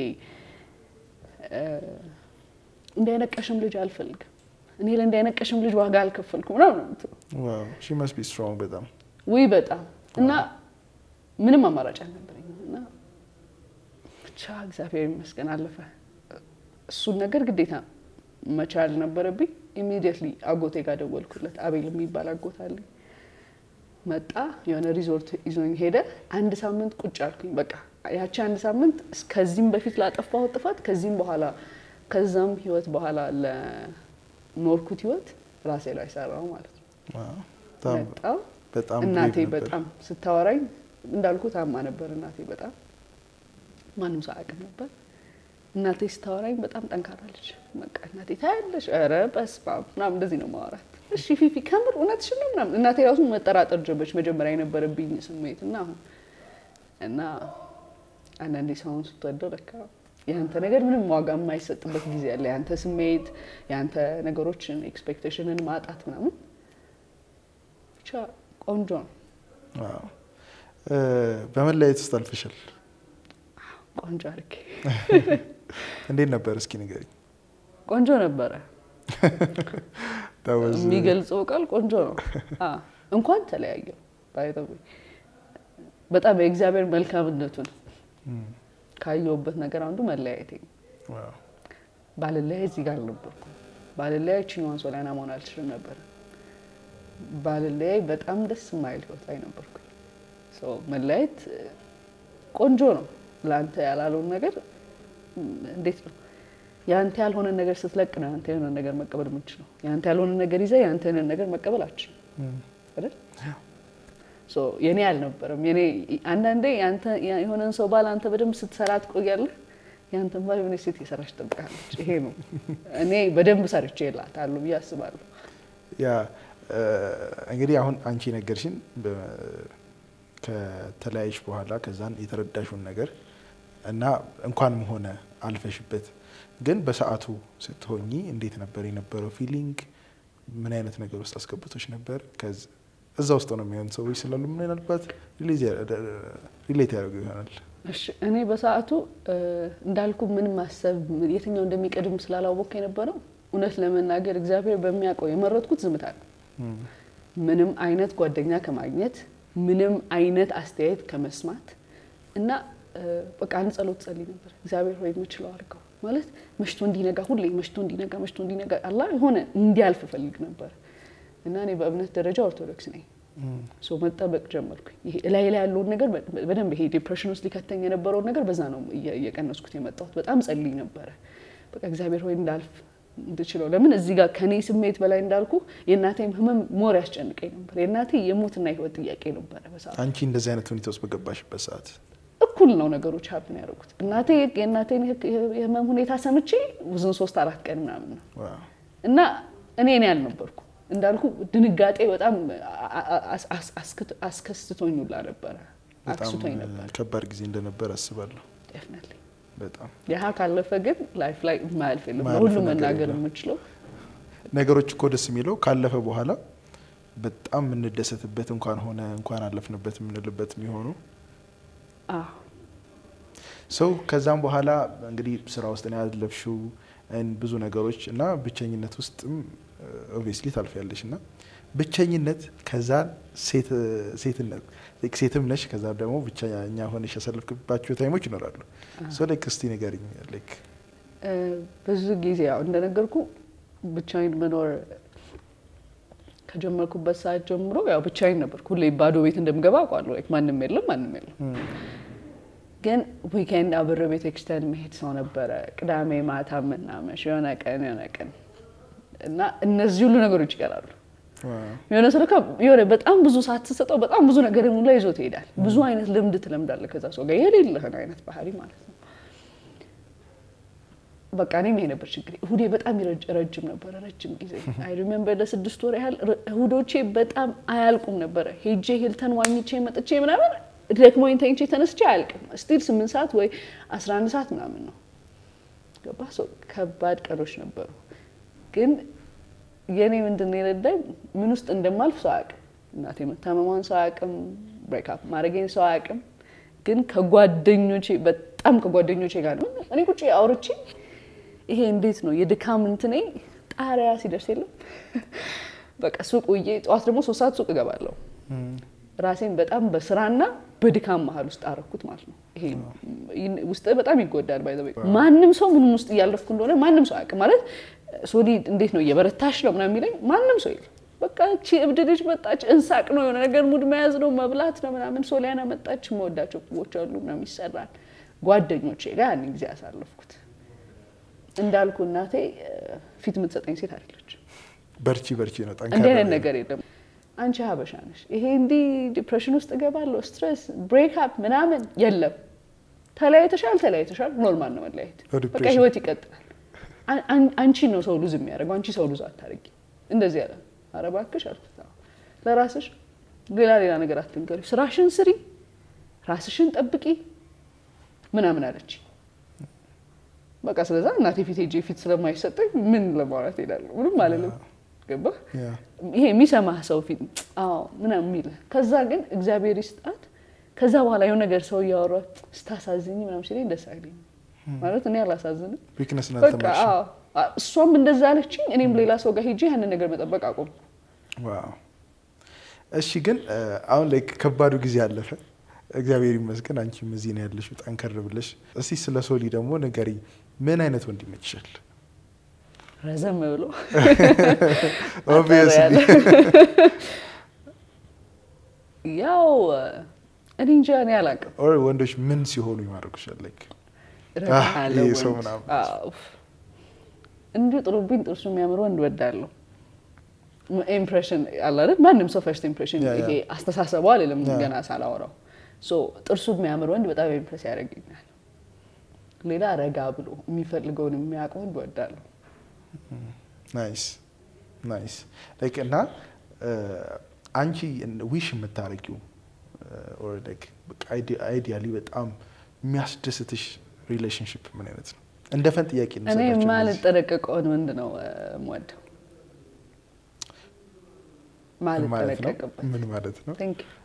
እንዲያነቀሽም ልጅ አልፈልግም እኔ ለእንዲያነቀሽም ልጅ ዋጋ አልከፈልኩም ምናምን ነው የምትለው። ሺ መስት ቢ ስትሮንግ በጣም ውይ በጣም እና ምንም አማራጭ አልነበረኝም እና ብቻ እግዚአብሔር ይመስገን አለፈ። እሱን ነገር ግዴታ መቻል ነበረብኝ። ኢሚዲየትሊ አጎቴ ጋር ደወልኩለት። አቤል የሚባል አጎት አለኝ። መጣ የሆነ ሪዞርት ይዞኝ ሄደ። አንድ ሳምንት ቁጭ አልኩኝ። በቃ ያቺ አንድ ሳምንት ከዚህም በፊት ላጠፋሁት ጥፋት ከዚህም በኋላ ከዛም ህይወት በኋላ ለኖርኩት ህይወት ራሴ ላይ ሰራው ማለት ነው። በጣም በጣም በጣም እናቴ brave ነበር። በጣም ስታወራኝ እንዳልኩ ታማ ነበር። እናቴ በጣም ማንም ሰው አያውቅም ነበር። እናቴ ስታወራኝ በጣም ጠንካራ ልጅ በቃ እናቴ ታያለሽ፣ ኧረ በስመ አብ ምናምን እንደዚህ ነው ማወራት። እሺ ፊፊ ከምር እውነትሽን ነው ምናምን እናቴ ራሱ መጠራጠር ጀመረች። መጀመሪያ የነበረብኝ ስሜት እና አሁን እና አንዳንዴ ሰውን ስትወደው ለካ የአንተ ነገር ምንም ዋጋ የማይሰጥበት ጊዜ አለ። የአንተ ስሜት የአንተ ነገሮችን ኤክስፔክቴሽንን ማጣት ምናምን ብቻ ቆንጆ ነው። ዋው። እ፣ በመለያየት ውስጥ አልፈሻል። ቆንጆ አድርጌ እንዴት ነበር? እስኪ ንገሪኝ። ቆንጆ ነበረ። That was- የሚገልጸው ቃል ቆንጆ ነው። አ እንኳን ተለያየው by the way በጣም የእግዚአብሔር መልካምነቱን እም፣ ካየሁበት ነገር አንዱ መለያየቴ ነው። ዋው። ባልለያይ እዚህ ጋር አልነበርኩም። ባልለያይ ችኛዋን ሶሊያና መሆን አልችልም ነበር። ባልለያይ በጣም ደስ የማይል ህይወት ላይ ነበርኩኝ። ሶ መለያየት እ፣ ቆንጆ ነው። ለአንተ ያላለውን ነገር እንዴት ነው የአንተ ያልሆነ ነገር ስትለቅ ነው የአንተ የሆነ ነገር መቀበል የምችለው። የአንተ ያልሆነ ነገር ይዘህ የአንተ የሆነ ነገር መቀበል አችልም አይደል? ሶ የኔ አልነበረም። የኔ አንዳንዴ ያንተ የሆነን ሰው ባል አንተ በደንብ ስትሰራ ትቆያለህ። ያንተን ባል የሆነ ሴት የሰራች ትጠብቃለች። ይሄ ነው እኔ በደንብ ሰርቼ እላታለሁ ብዬ አስባለሁ። ያ እንግዲህ አሁን አንቺ ነገርሽን ከተለያይሽ በኋላ ከዛን የተረዳሽውን ነገር እና እንኳንም ሆነ አልፈሽበት፣ ግን በሰዓቱ ስትሆኚ እንዴት ነበር የነበረው ፊሊንግ? ምን አይነት ነገር ውስጥ አስገብቶች ነበር? እዛ ውስጥ ነው የሚሆን ሰዎች ስላሉ ምናልባት ሪሌት ያደርጉ ይሆናል። እሺ እኔ በሰዓቱ እንዳልኩ ምንም ማሰብ የትኛው እንደሚቀድም ስላላወቅኩ የነበረው እውነት ለመናገር እግዚአብሔር በሚያውቀው የመረጥኩት ዝምታ ነው። ምንም አይነት ጓደኛ ከማግኘት ምንም አይነት አስተያየት ከመስማት እና በቃ አንድ ጸሎት ጸልይ ነበር። እግዚአብሔር ሆይ የምችለው አድርገው ማለት መሽቶ እንዲነጋ ሁሌ መሽቶ እንዲነጋ መሽቶ እንዲነጋ አላ የሆነ እንዲያልፍ እፈልግ ነበር እና እኔ በእምነት ደረጃ ኦርቶዶክስ ነኝ። ሶ መጠበቅ ጀመርኩኝ። ይሄ እላይ ላይ ያለውን ነገር በደንብ ይሄ ዲፕሬሽን ውስጥ ሊከተኝ የነበረውን ነገር በዛ ነው እየቀነስኩት የመጣሁት። በጣም ጸልይ ነበረ። በቃ እግዚአብሔር ሆይ እንዳልፍ እንድችለው ለምን እዚህ ጋር ከኔ ስሜት በላይ እንዳልኩ የእናቴም ህመም ሞር ያስጨንቀኝ ነበር። የእናቴ የሞትና ህይወት ጥያቄ ነበረ በሰዓቱ። አንቺ እንደዚህ አይነት ሁኔታ ውስጥ በገባሽበት ሰዓት እኩል ነው ነገሮች ሀብን ያደረጉት። እናቴ የእናቴን የህመም ሁኔታ ሰምቼ ውዝን ሶስት አራት ቀን ምናምን ነው እና እኔ እኔ አልነበርኩ እንዳልኩ ድንጋጤ በጣም አስከስቶኝ ሁላ ነበረ አክስቶኝ ነበር። ከባድ ጊዜ እንደነበር አስባለሁ። ዴፍኒትሊ በጣም ያህ ካለፈ ግን ላይፍ ላይ ማያልፍ የለም። ለሁሉም መናገር የምችለው ነገሮች እኮ ደስ የሚለው ካለፈ በኋላ በጣም የምንደሰትበት እንኳን ሆነ እንኳን አለፍንበት የምንልበት የሚሆኑ ሰው ከዛም በኋላ እንግዲህ ስራ ውስጥ ነው ያለፍሽው ብዙ ነገሮች እና ብቸኝነት ውስጥም ኦብቪየስሊ ታልፊያለሽ እና ብቸኝነት ከዛ ሴትነት ሴትም ነሽ ከዛ ደግሞ ብቸኛ ሆነሽ ያሳለፍክባቸው ታይሞች ይኖራሉ። ሶ ላይክ እስቲ ንገሪኝ። ላይክ ብዙ ጊዜ ያው እንደነገርኩ ብቻዬን መኖር ከጀመርኩበት ሰዓት ጀምሮ ያው ብቻዬን ነበርኩ። ሁሌ ባዶ ቤት እንደምገባ አውቃለሁ። ላይክ ማንም የለም ማንም የለም። ግን ዊኬንድ አብረ ቤተክርስቲያን መሄድ ሰው ነበረ። ቅዳሜ ማታ ምናመሽ የሆነ ቀን የሆነ ቀን እና እነዚህ ሁሉ ነገሮች ይቀራሉ። የሆነ ሰው ለካ የሆነ በጣም ብዙ ሰዓት ስትሰጠው በጣም ብዙ ነገር ላይ ይዞ ትሄዳል። ብዙ አይነት ልምድ ትለምዳለህ ከዛ ሰው ጋር የሌለህን አይነት ባህሪ ማለት ነው። በቃ እኔም ይሄ ነበር ችግሬ። እሁዴ በጣም ረጅም ነበረ፣ ረጅም ጊዜ አይ ሪሜምበር ለስድስት ወር ያህል እሁዶቼ በጣም አያልቁም ነበረ። ሄጄ ሂልተን ዋኝቼ መጥቼ ምናምን ደክሞኝ ተኝቼ ተነስቼ አያልቅም። ስቲል ስምንት ሰዓት ወይ አስራ አንድ ሰዓት ምናምን ነው ገባ። ከባድ ቀኖች ነበሩ ግን የእኔ ምንድን ነው የረዳኝ ምን ውስጥ እንደማልፍ ሰው አያውቅም። እናቴ መታመሟን ሰው አያውቅም። ብሬክአፕ ማድረጌን ሰው አያውቅም። ግን ከጓደኞቼ በጣም ከጓደኞቼ ጋር ነው እኔ ቁጭ አውርቼ ይሄ እንዴት ነው የድካም እንትኔ ጣሪያ ሲደርስ የለም በቃ ሱቅ ውዬ ጠዋት ደግሞ ሶስት ሰዓት ሱቅ እገባለሁ። ራሴን በጣም በስራና በድካም መሀል ውስጥ አረኩት ማለት ነው። ይሄ ውስጥ በጣም ይጎዳል። ባይ ማንም ሰው ምንም ውስጥ እያለፍኩ እንደሆነ ማንም ሰው አያውቅም ማለት ሶሊ እንዴት ነው እየበረታሽ ነው ምናምን የሚለኝ ማንም ሰው የለም። በቃ እቺ እብድ ልጅ መጣች፣ እንሳቅ ነው የሆነ ነገር ሙድ መያዝ ነው መብላት ነው ምናምን። ሶሊያና መጣች፣ የምወዳቸው ክቦች አሉ ምናምን ይሰራል። ጓደኞቼ ጋር ያን ጊዜ ያሳለፍኩት እንዳልኩ እናቴ ፊት የምትሰጠኝ ሴት አይደለች። በርቺ በርቺ ነው እንዲህ አይነት ነገር የለም። አንቺ ሀበሻ ነሽ፣ ይሄ እንዲህ ዲፕሬሽን ውስጥ እገባለሁ ስትሬስ ብሬክ አፕ ምናምን የለም። ተለያይተሻል፣ ተለያይተሻል፣ ኖርማል ነው መለያየት። በቃ ህይወት ይቀጥላል። አንቺ ነው ሰው ሉዝ የሚያደርገው፣ አንቺ ሰው ሉዝ አታደርጊ። እንደዚህ ያለ ኧረ እባክሽ አልኩት። ለራስሽ ሌላ ሌላ ነገር አትንገሪ፣ ስራሽን ስሪ፣ ራስሽን ጠብቂ ምናምን አለች። በቃ ስለዛ እናቴ ፊት ሄጄ ፊት ስለማይሰጠኝ ምን ለማውራት ሄዳለሁ? ምንም አልልም። ገባህ? ይሄ የሚሰማህ ሰው ፊት አዎ ምናምን የሚልህ ከዛ ግን እግዚአብሔር ይስጣት። ከዛ በኋላ የሆነ ነገር ሰው እያወራ ስታሳዝኝ ምናምን ሲለኝ ደስ አይለኝም። ማለት እኔ አላሳዝንም። ዊክነስ በቃ አዎ፣ እሷም እንደዛ አለችኝ። እኔም ሌላ ሰው ጋር ሄጄ ያንን ነገር መጠበቅ አቆምኩ። ዋው እሺ። ግን አሁን ላይ ከባዱ ጊዜ አለፈ፣ እግዚአብሔር ይመስገን። አንቺም እዚህ ነው ያለሽው ጠንከር ብለሽ። እስቲ ስለ ሶሊ ደግሞ ንገሪ። ምን አይነት ወንድ ይመችሻል? ረዘም ብሎ ኦብቪየስሊ ያው እኔ እንጃ እኔ አላውቅም። ኦር ወንዶች ምን ሲሆኑ ይማርኩሻል? ላይክ ረጋ አህ፣ ያለ ይሄ ሰው ወንድ። ምናምን። አዎ። እንዲሁ ጥሩብኝ ጥርሱ የሚያምር ወንድ እወዳለሁ። ኢምፕሬሽን አለ አይደል? ማንም ሰው ፈርስት ኢምፕሬሽን ያ፣ ያ። ይሄ አስተሳሰቡ አይደለም ያ። ገና ሳላወራው ሶ ጥርሱ የሚያምር ወንድ በጣም ኢምፕሬስ ያደርገኛል። ሌላ ረጋ ብሎ የሚፈልገውን የሚያውቅ ወንድ እወዳለሁ። ናይስ ናይስ ላይክ እና አንቺ ዊሽ የምታረጊው አይዲያሊ በጣም የሚያስደስትሽ ሪሌሽንሽፕ ምን አይነት ነው? እንደ ፈን ጥያቄ እኔ እንሰጣቸው እነዚህ። ማልጠረቀቀውን ወንድ ነው እ፣ የምወደው ምን ማለት ነው? ማልጠረቀቅበት ምን ማለት ነው? Thank you።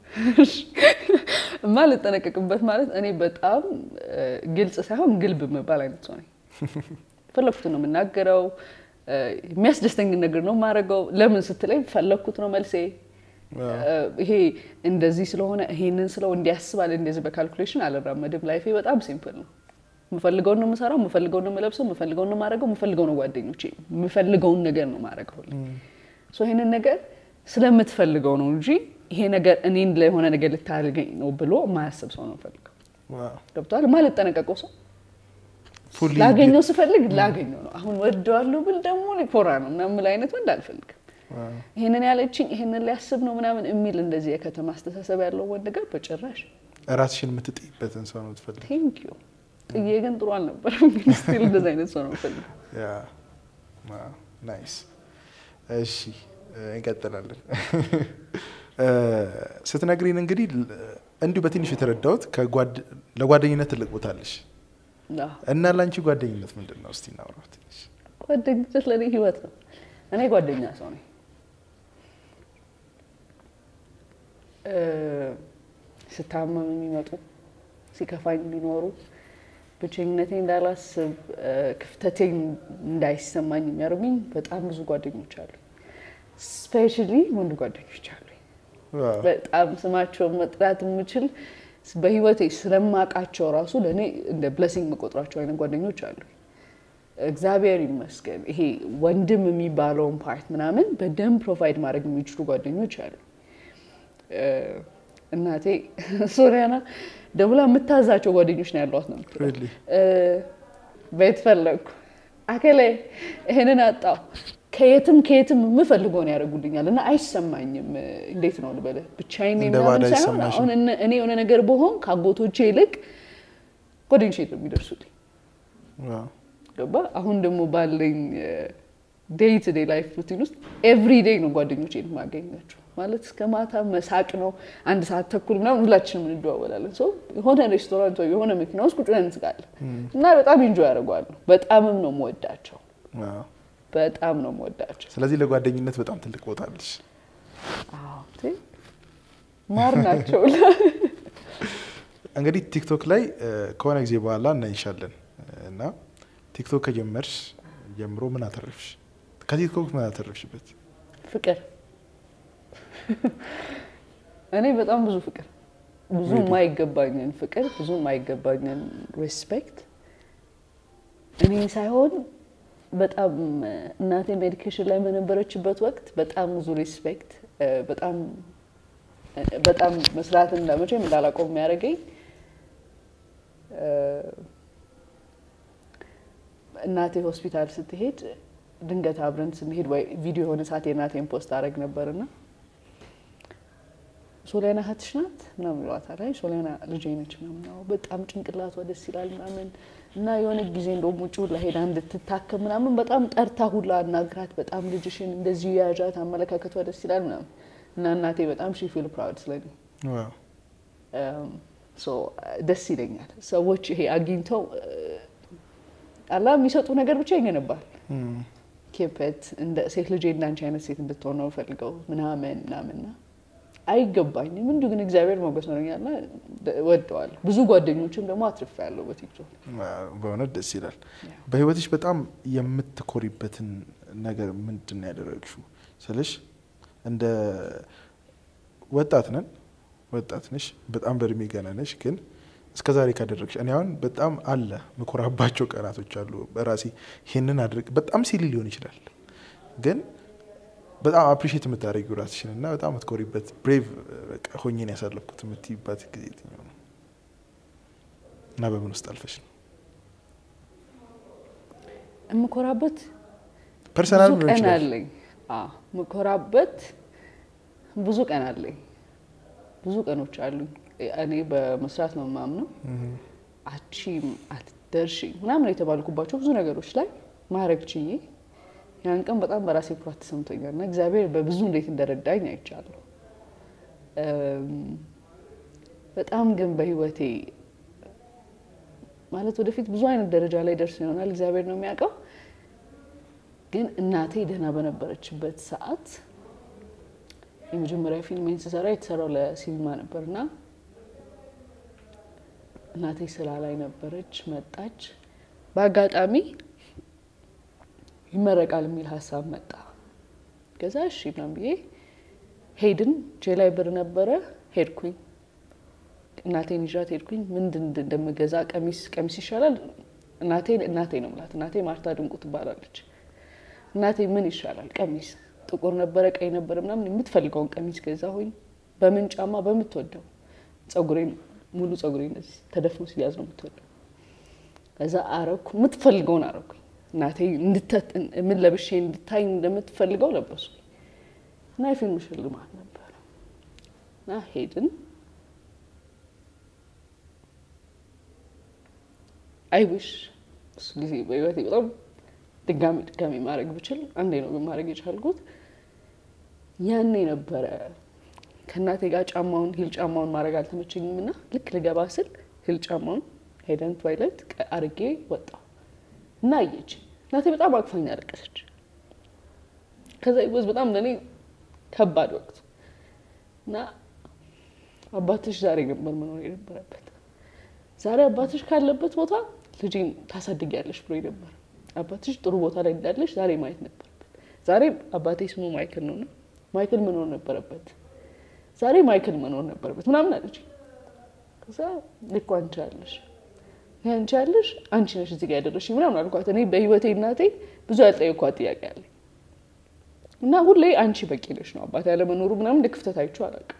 ማልጠነቀቅበት ማለት እኔ በጣም እ፣ ግልጽ ሳይሆን ግልብ የምባል አይነት ሰው ነኝ። ፈለግኩት ነው የምናገረው። እ፣ የሚያስደስተኝን ነገር ነው የማደርገው። ለምን ስትለኝ ፈለግኩት ነው መልሴ። እ፣ ይሄ እንደዚህ ስለሆነ ይሄንን ስለው እንዲያስባል እንደዚህ በካልኩሌሽን አልራመድም። ላይፌ በጣም ሲምፕል ነው። የምፈልገውን ነው የምሰራው፣ የምፈልገውን ነው የምለብሰው፣ የምፈልገውን ነው የማደርገው፣ የምፈልገው ነው ጓደኞቼ፣ የምፈልገውን ነገር ነው የማደርገው። ሶ ይሄንን ነገር ስለምትፈልገው ነው እንጂ ይሄ ነገር እኔን ለሆነ ነገር ልታደርገኝ ነው ብሎ የማያስብ ሰው ነው ፈልገው። ዋው። ገብቶሃል? የማልጠነቀቀው ሰው Fully ላገኘው ስፈልግ ላገኘው ነው። አሁን ወደዋለሁ ብል ደግሞ እኔ ኮራ ነው እና የምል አይነት ወንድ አልፈልግም። ዋው። ይሄንን ያለችኝ ይሄንን ሊያስብ ነው ምናምን የሚል እንደዚህ የከተማ አስተሳሰብ ያለው ወንድ ጋር በጭራሽ ራስሽን የምትጥይበትን ሰው ነው ትፈልግ ቴንክ ዩ ጥዬ ግን ጥሩ አልነበረም። ግን ስቲል እንደዚህ አይነት ሰው ነው ፈልግ ያ ዋው፣ ናይስ። እሺ እ፣ እንቀጥላለን። እ፣ ስትነግሪን እንግዲህ ል- እንዲሁ በትንሹ የተረዳሁት ከጓድ- ለጓደኝነት ትልቅ ቦታ አለሽ እና ለአንቺ ጓደኝነት ምንድን ነው? እስቲ እናውራ ትንሽ። ጓደኝነት ለእኔ ህይወት ነው። እኔ ጓደኛ ሰው ነኝ። እ፣ ስታመም የሚመጡ ሲከፋኝ የሚኖሩ ብቸኝነቴን እንዳላስብ እ፣ ክፍተቴን እንዳይሰማኝ የሚያደርጉኝ በጣም ብዙ ጓደኞች አሉ። ስፔሻሊ ወንድ ጓደኞች አሉ። ዋው፣ በጣም ስማቸውን መጥራት የምችል በህይወቴ ስለማውቃቸው ራሱ ለእኔ እንደ ብለሲንግ መቆጥሯቸው አይነት ጓደኞች አሉ። እግዚአብሔር ይመስገን ይሄ ወንድም የሚባለውን ፓርት ምናምን በደንብ ፕሮቫይድ ማድረግ የሚችሉ ጓደኞች አሉ። እ፣ እናቴ ሶሪያና ደውላ የምታዛቸው ጓደኞች ነው ያሏት ነው የምትለው። really? እ፣ ቤት ፈለግኩ አከሌ ይሄንን አጣው ከየትም ከየትም የምፈልገውን ያደርጉልኛል እና አይሰማኝም። እንዴት ነው ልበልህ ብቻዬን ነኝ እንደ ምናምን ባዳ ሳይሆን አይሰማሽም? አሁን እነ- እኔ የሆነ ነገር በሆን ከአጎቶቼ ይልቅ ጓደኞቼ ነው የሚደርሱልኝ። ዋው፣ ገባ አሁን ደግሞ ባለኝ ዴይ ቱ ዴይ ላይፍ ሩቲን ውስጥ ኤቭሪ ዴይ ነው ጓደኞቼን የማገኛቸው። ማለት እስከ ማታ መሳቅ ነው። አንድ ሰዓት ተኩል ምናምን ሁላችንም እንደዋወላለን። ሰው የሆነ ሬስቶራንት ወይ የሆነ መኪና ውስጥ ቁጭ ብለን እንስቃለን እና በጣም ኢንጆይ ያደርገዋሉ። በጣምም ነው የምወዳቸው። ዋው። በጣም ነው የምወዳቸው። ስለዚህ ለጓደኝነት በጣም ትልቅ ቦታ አለሽ። አዎ፣ ቴ ማር ናቸው። እንግዲህ ቲክቶክ ላይ እ፣ ከሆነ ጊዜ በኋላ እናይሻለን እና ቲክቶክ ከጀመርሽ ጀምሮ ምን አተረፍሽ? ከቲክቶክ ምን አተረፍሽበት? ፍቅር እኔ በጣም ብዙ ፍቅር ብዙ Really? የማይገባኝን ፍቅር ብዙ የማይገባኝን ሬስፔክት እኔ ሳይሆን በጣም እናቴ ሜዲኬሽን ላይ በነበረችበት ወቅት በጣም ብዙ ሬስፔክት በጣም በጣም መስራትን መቼም እንዳላቆም የሚያደርገኝ እ፣ እናቴ ሆስፒታል ስትሄድ ድንገት አብረን ስንሄድ ወይ ቪዲዮ የሆነ ሰዓት የእናቴን ፖስት አደረግ ነበርና ሶሊያና እህትሽ ናት ምናምን ይሏታል። አይ ሶሊያና ልጄ ነች ምናምን ነው። በጣም ጭንቅላቷ ደስ ይላል ምናምን እና የሆነ ጊዜ እንደውም ውጭ ሁላ ሄዳ እንድትታከም ምናምን በጣም ጠርታ ሁላ አናግራት። በጣም ልጅሽን እንደዚህ ያዣት፣ አመለካከቷ ደስ ይላል ምናምን እና እናቴ በጣም ሺ ፊል ፕራውድ ስለኔ ዋው፣ ሶ ደስ ይለኛል። ሰዎች ይሄ አግኝተው አላ የሚሰጡ ነገር ብቻ ይገነባል። እም፣ ኬፐት እንደ ሴት ልጄ እንዳንቺ አይነት ሴት እንድትሆን ነው ፈልገው ምናምን ምናምንና አይገባኝም። እንዲሁ ግን እግዚአብሔር ሞገስ ኖረኛልና ወደዋለሁ። ብዙ ጓደኞችም ደግሞ አትርፌያለሁ በቲክቶክ ዋው፣ በእውነት ደስ ይላል። ያ። በህይወትሽ በጣም የምትኮሪበትን ነገር ምንድን ነው ያደረግሽው ስልሽ እንደ ወጣት ነን ወጣት ነሽ፣ በጣም በእድሜ ገና ነሽ። ግን እስከ ዛሬ ካደረግሽ እኔ አሁን በጣም አለ ምኮራባቸው ቀናቶች አሉ። በራሴ ይህንን አድርግ በጣም ሲሊ ሊሆን ይችላል፣ ግን በጣም አፕሪሼት የምታደርጊው ራስሽን እና በጣም የምትኮሪበት ብሬቭ በቃ ሆኜን ያሳለፍኩት የምትይባት ጊዜ የትኛው ነው እና በምን ውስጥ አልፈሽ ነው? የምኮራበት ፐርሰናል ብዙ ሊሆን ቀን ይችላል። አለኝ። አዎ የምኮራበት ብዙ ቀን አለኝ። ብዙ ቀኖች አሉኝ። እኔ በመስራት ነው የማምነው። አቺም አትደርሺ ምናምን የተባልኩባቸው ብዙ ነገሮች ላይ ማድረግ ችዬ ያን ቀን በጣም በራሴ ኩራት ተሰምቶኛል እና እግዚአብሔር በብዙ እንዴት እንደረዳኝ አይቻለሁ። እም፣ በጣም ግን በህይወቴ ማለት ወደፊት ብዙ አይነት ደረጃ ላይ ደርስ ይሆናል እግዚአብሔር ነው የሚያውቀው። ግን እናቴ ደህና በነበረችበት ሰዓት የመጀመሪያ ፊልሜን ስሰራ የተሰራው ለሲኒማ ነበርና እናቴ ስራ ላይ ነበረች። መጣች። በአጋጣሚ ይመረቃል የሚል ሀሳብ መጣ። ከዛ እሺ ምናምን ብዬ ሄድን። እጄ ላይ ብር ነበረ። ሄድኩኝ። እናቴን ይዣት ሄድኩኝ። ምንድን እንደምገዛ ቀሚስ ቀሚስ ይሻላል። እናቴ እናቴ ነው የምላት። እናቴ ማርታ ድንቁ ትባላለች። እናቴ ምን ይሻላል ቀሚስ ጥቁር ነበረ ቀይ ነበረ ምናምን የምትፈልገውን ቀሚስ ገዛሁኝ። በምን ጫማ በምትወደው ጸጉሬን ሙሉ ጸጉሬ እንደዚህ ተደፍኖ ሲያዝ ነው የምትወደው። ከዛ አረኩ የምትፈልገውን አረኩኝ። እናቴ እንድተ- ምን ለብሼ እንድታይ እንደምትፈልገው ለበስኩኝ እና የፊልም ሽልማት ነበረ እና ሄድን። አይዊሽ እሱ ጊዜ በህይወቴ በጣም ድጋሚ ድጋሚ ማድረግ ብችል አንዴ ነው ግን ማድረግ የቻልኩት። ያኔ ነበረ ከእናቴ ጋር ጫማውን ሂል ጫማውን ማድረግ አልተመቸኝም እና ልክ ልገባ ስል ሂል ጫማውን ሄደን ቶይለት አርጌ ወጣሁ እና አየች። እናቴ በጣም አቅፋኝ አለቀሰች። ከዛ ይወዝ በጣም ለእኔ ከባድ ወቅት እና አባትሽ ዛሬ ነበር መኖር የነበረበት። ዛሬ አባትሽ ካለበት ቦታ ልጄን ታሳድጊያለሽ ብሎ ነበር። አባትሽ ጥሩ ቦታ ላይ እንዳለሽ ዛሬ ማየት ነበረበት። ዛሬ አባቴ ስሙ ማይክል ነው እና ማይክል መኖር ነበረበት። ዛሬ ማይክል መኖር ነበረበት ምናምን አለች። ከዛ ልኮ አንቺ ያለሽ ይሄ አንቺ ያለሽ አንቺ ነሽ እዚህ ጋር ያደረሽ ምናምን አልኳት። እኔ በህይወቴ እናቴ ብዙ ያልጠየኳት ጥያቄ አለኝ እና ሁሌ አንቺ በቂ ነሽ ነው አባት ያለመኖሩ ምናምን እንደ ክፍተት አይቼው አላውቅም።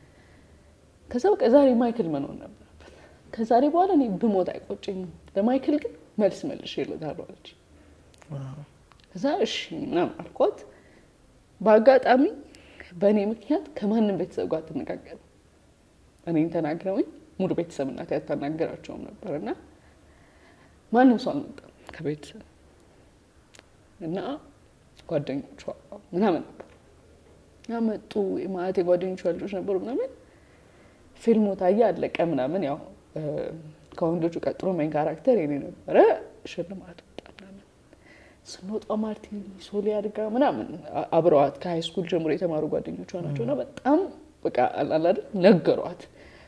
ከዛ በቃ ዛሬ ማይክል መኖር ነበረበት። ከዛሬ በኋላ እኔ ብሞት አይቆጨኝም፣ ለማይክል ግን መልስ መልሽ ይለታሉ አለች። ከዛ እሺ ምናምን አልኳት። በአጋጣሚ በእኔ ምክንያት ከማንም ቤተሰብ ጋር አትነጋገርም። እኔን ተናግረውኝ ሙሉ ቤተሰብ እናቴ አታናገራቸውም ነበር እና ማንም ሰው አልመጣም ከቤተሰብ እና ጓደኞቿ ምናምን ነበሩ እና መጡ። የማለቴ ጓደኞቿ ልጆች ነበሩ ምናምን ፊልሙ ታየ አለቀ ምናምን ያው ከወንዶቹ ቀጥሎ ሜን ካራክተር የኔ ነበረ። ሽልማት ወጣ ምናምን ስንወጣ ማርቲን ሶሊ አድጋ ምናምን አብረዋት ከሀይ ስኩል ጀምሮ የተማሩ ጓደኞቿ ናቸው እና በጣም በቃ አላላደ ነገሯት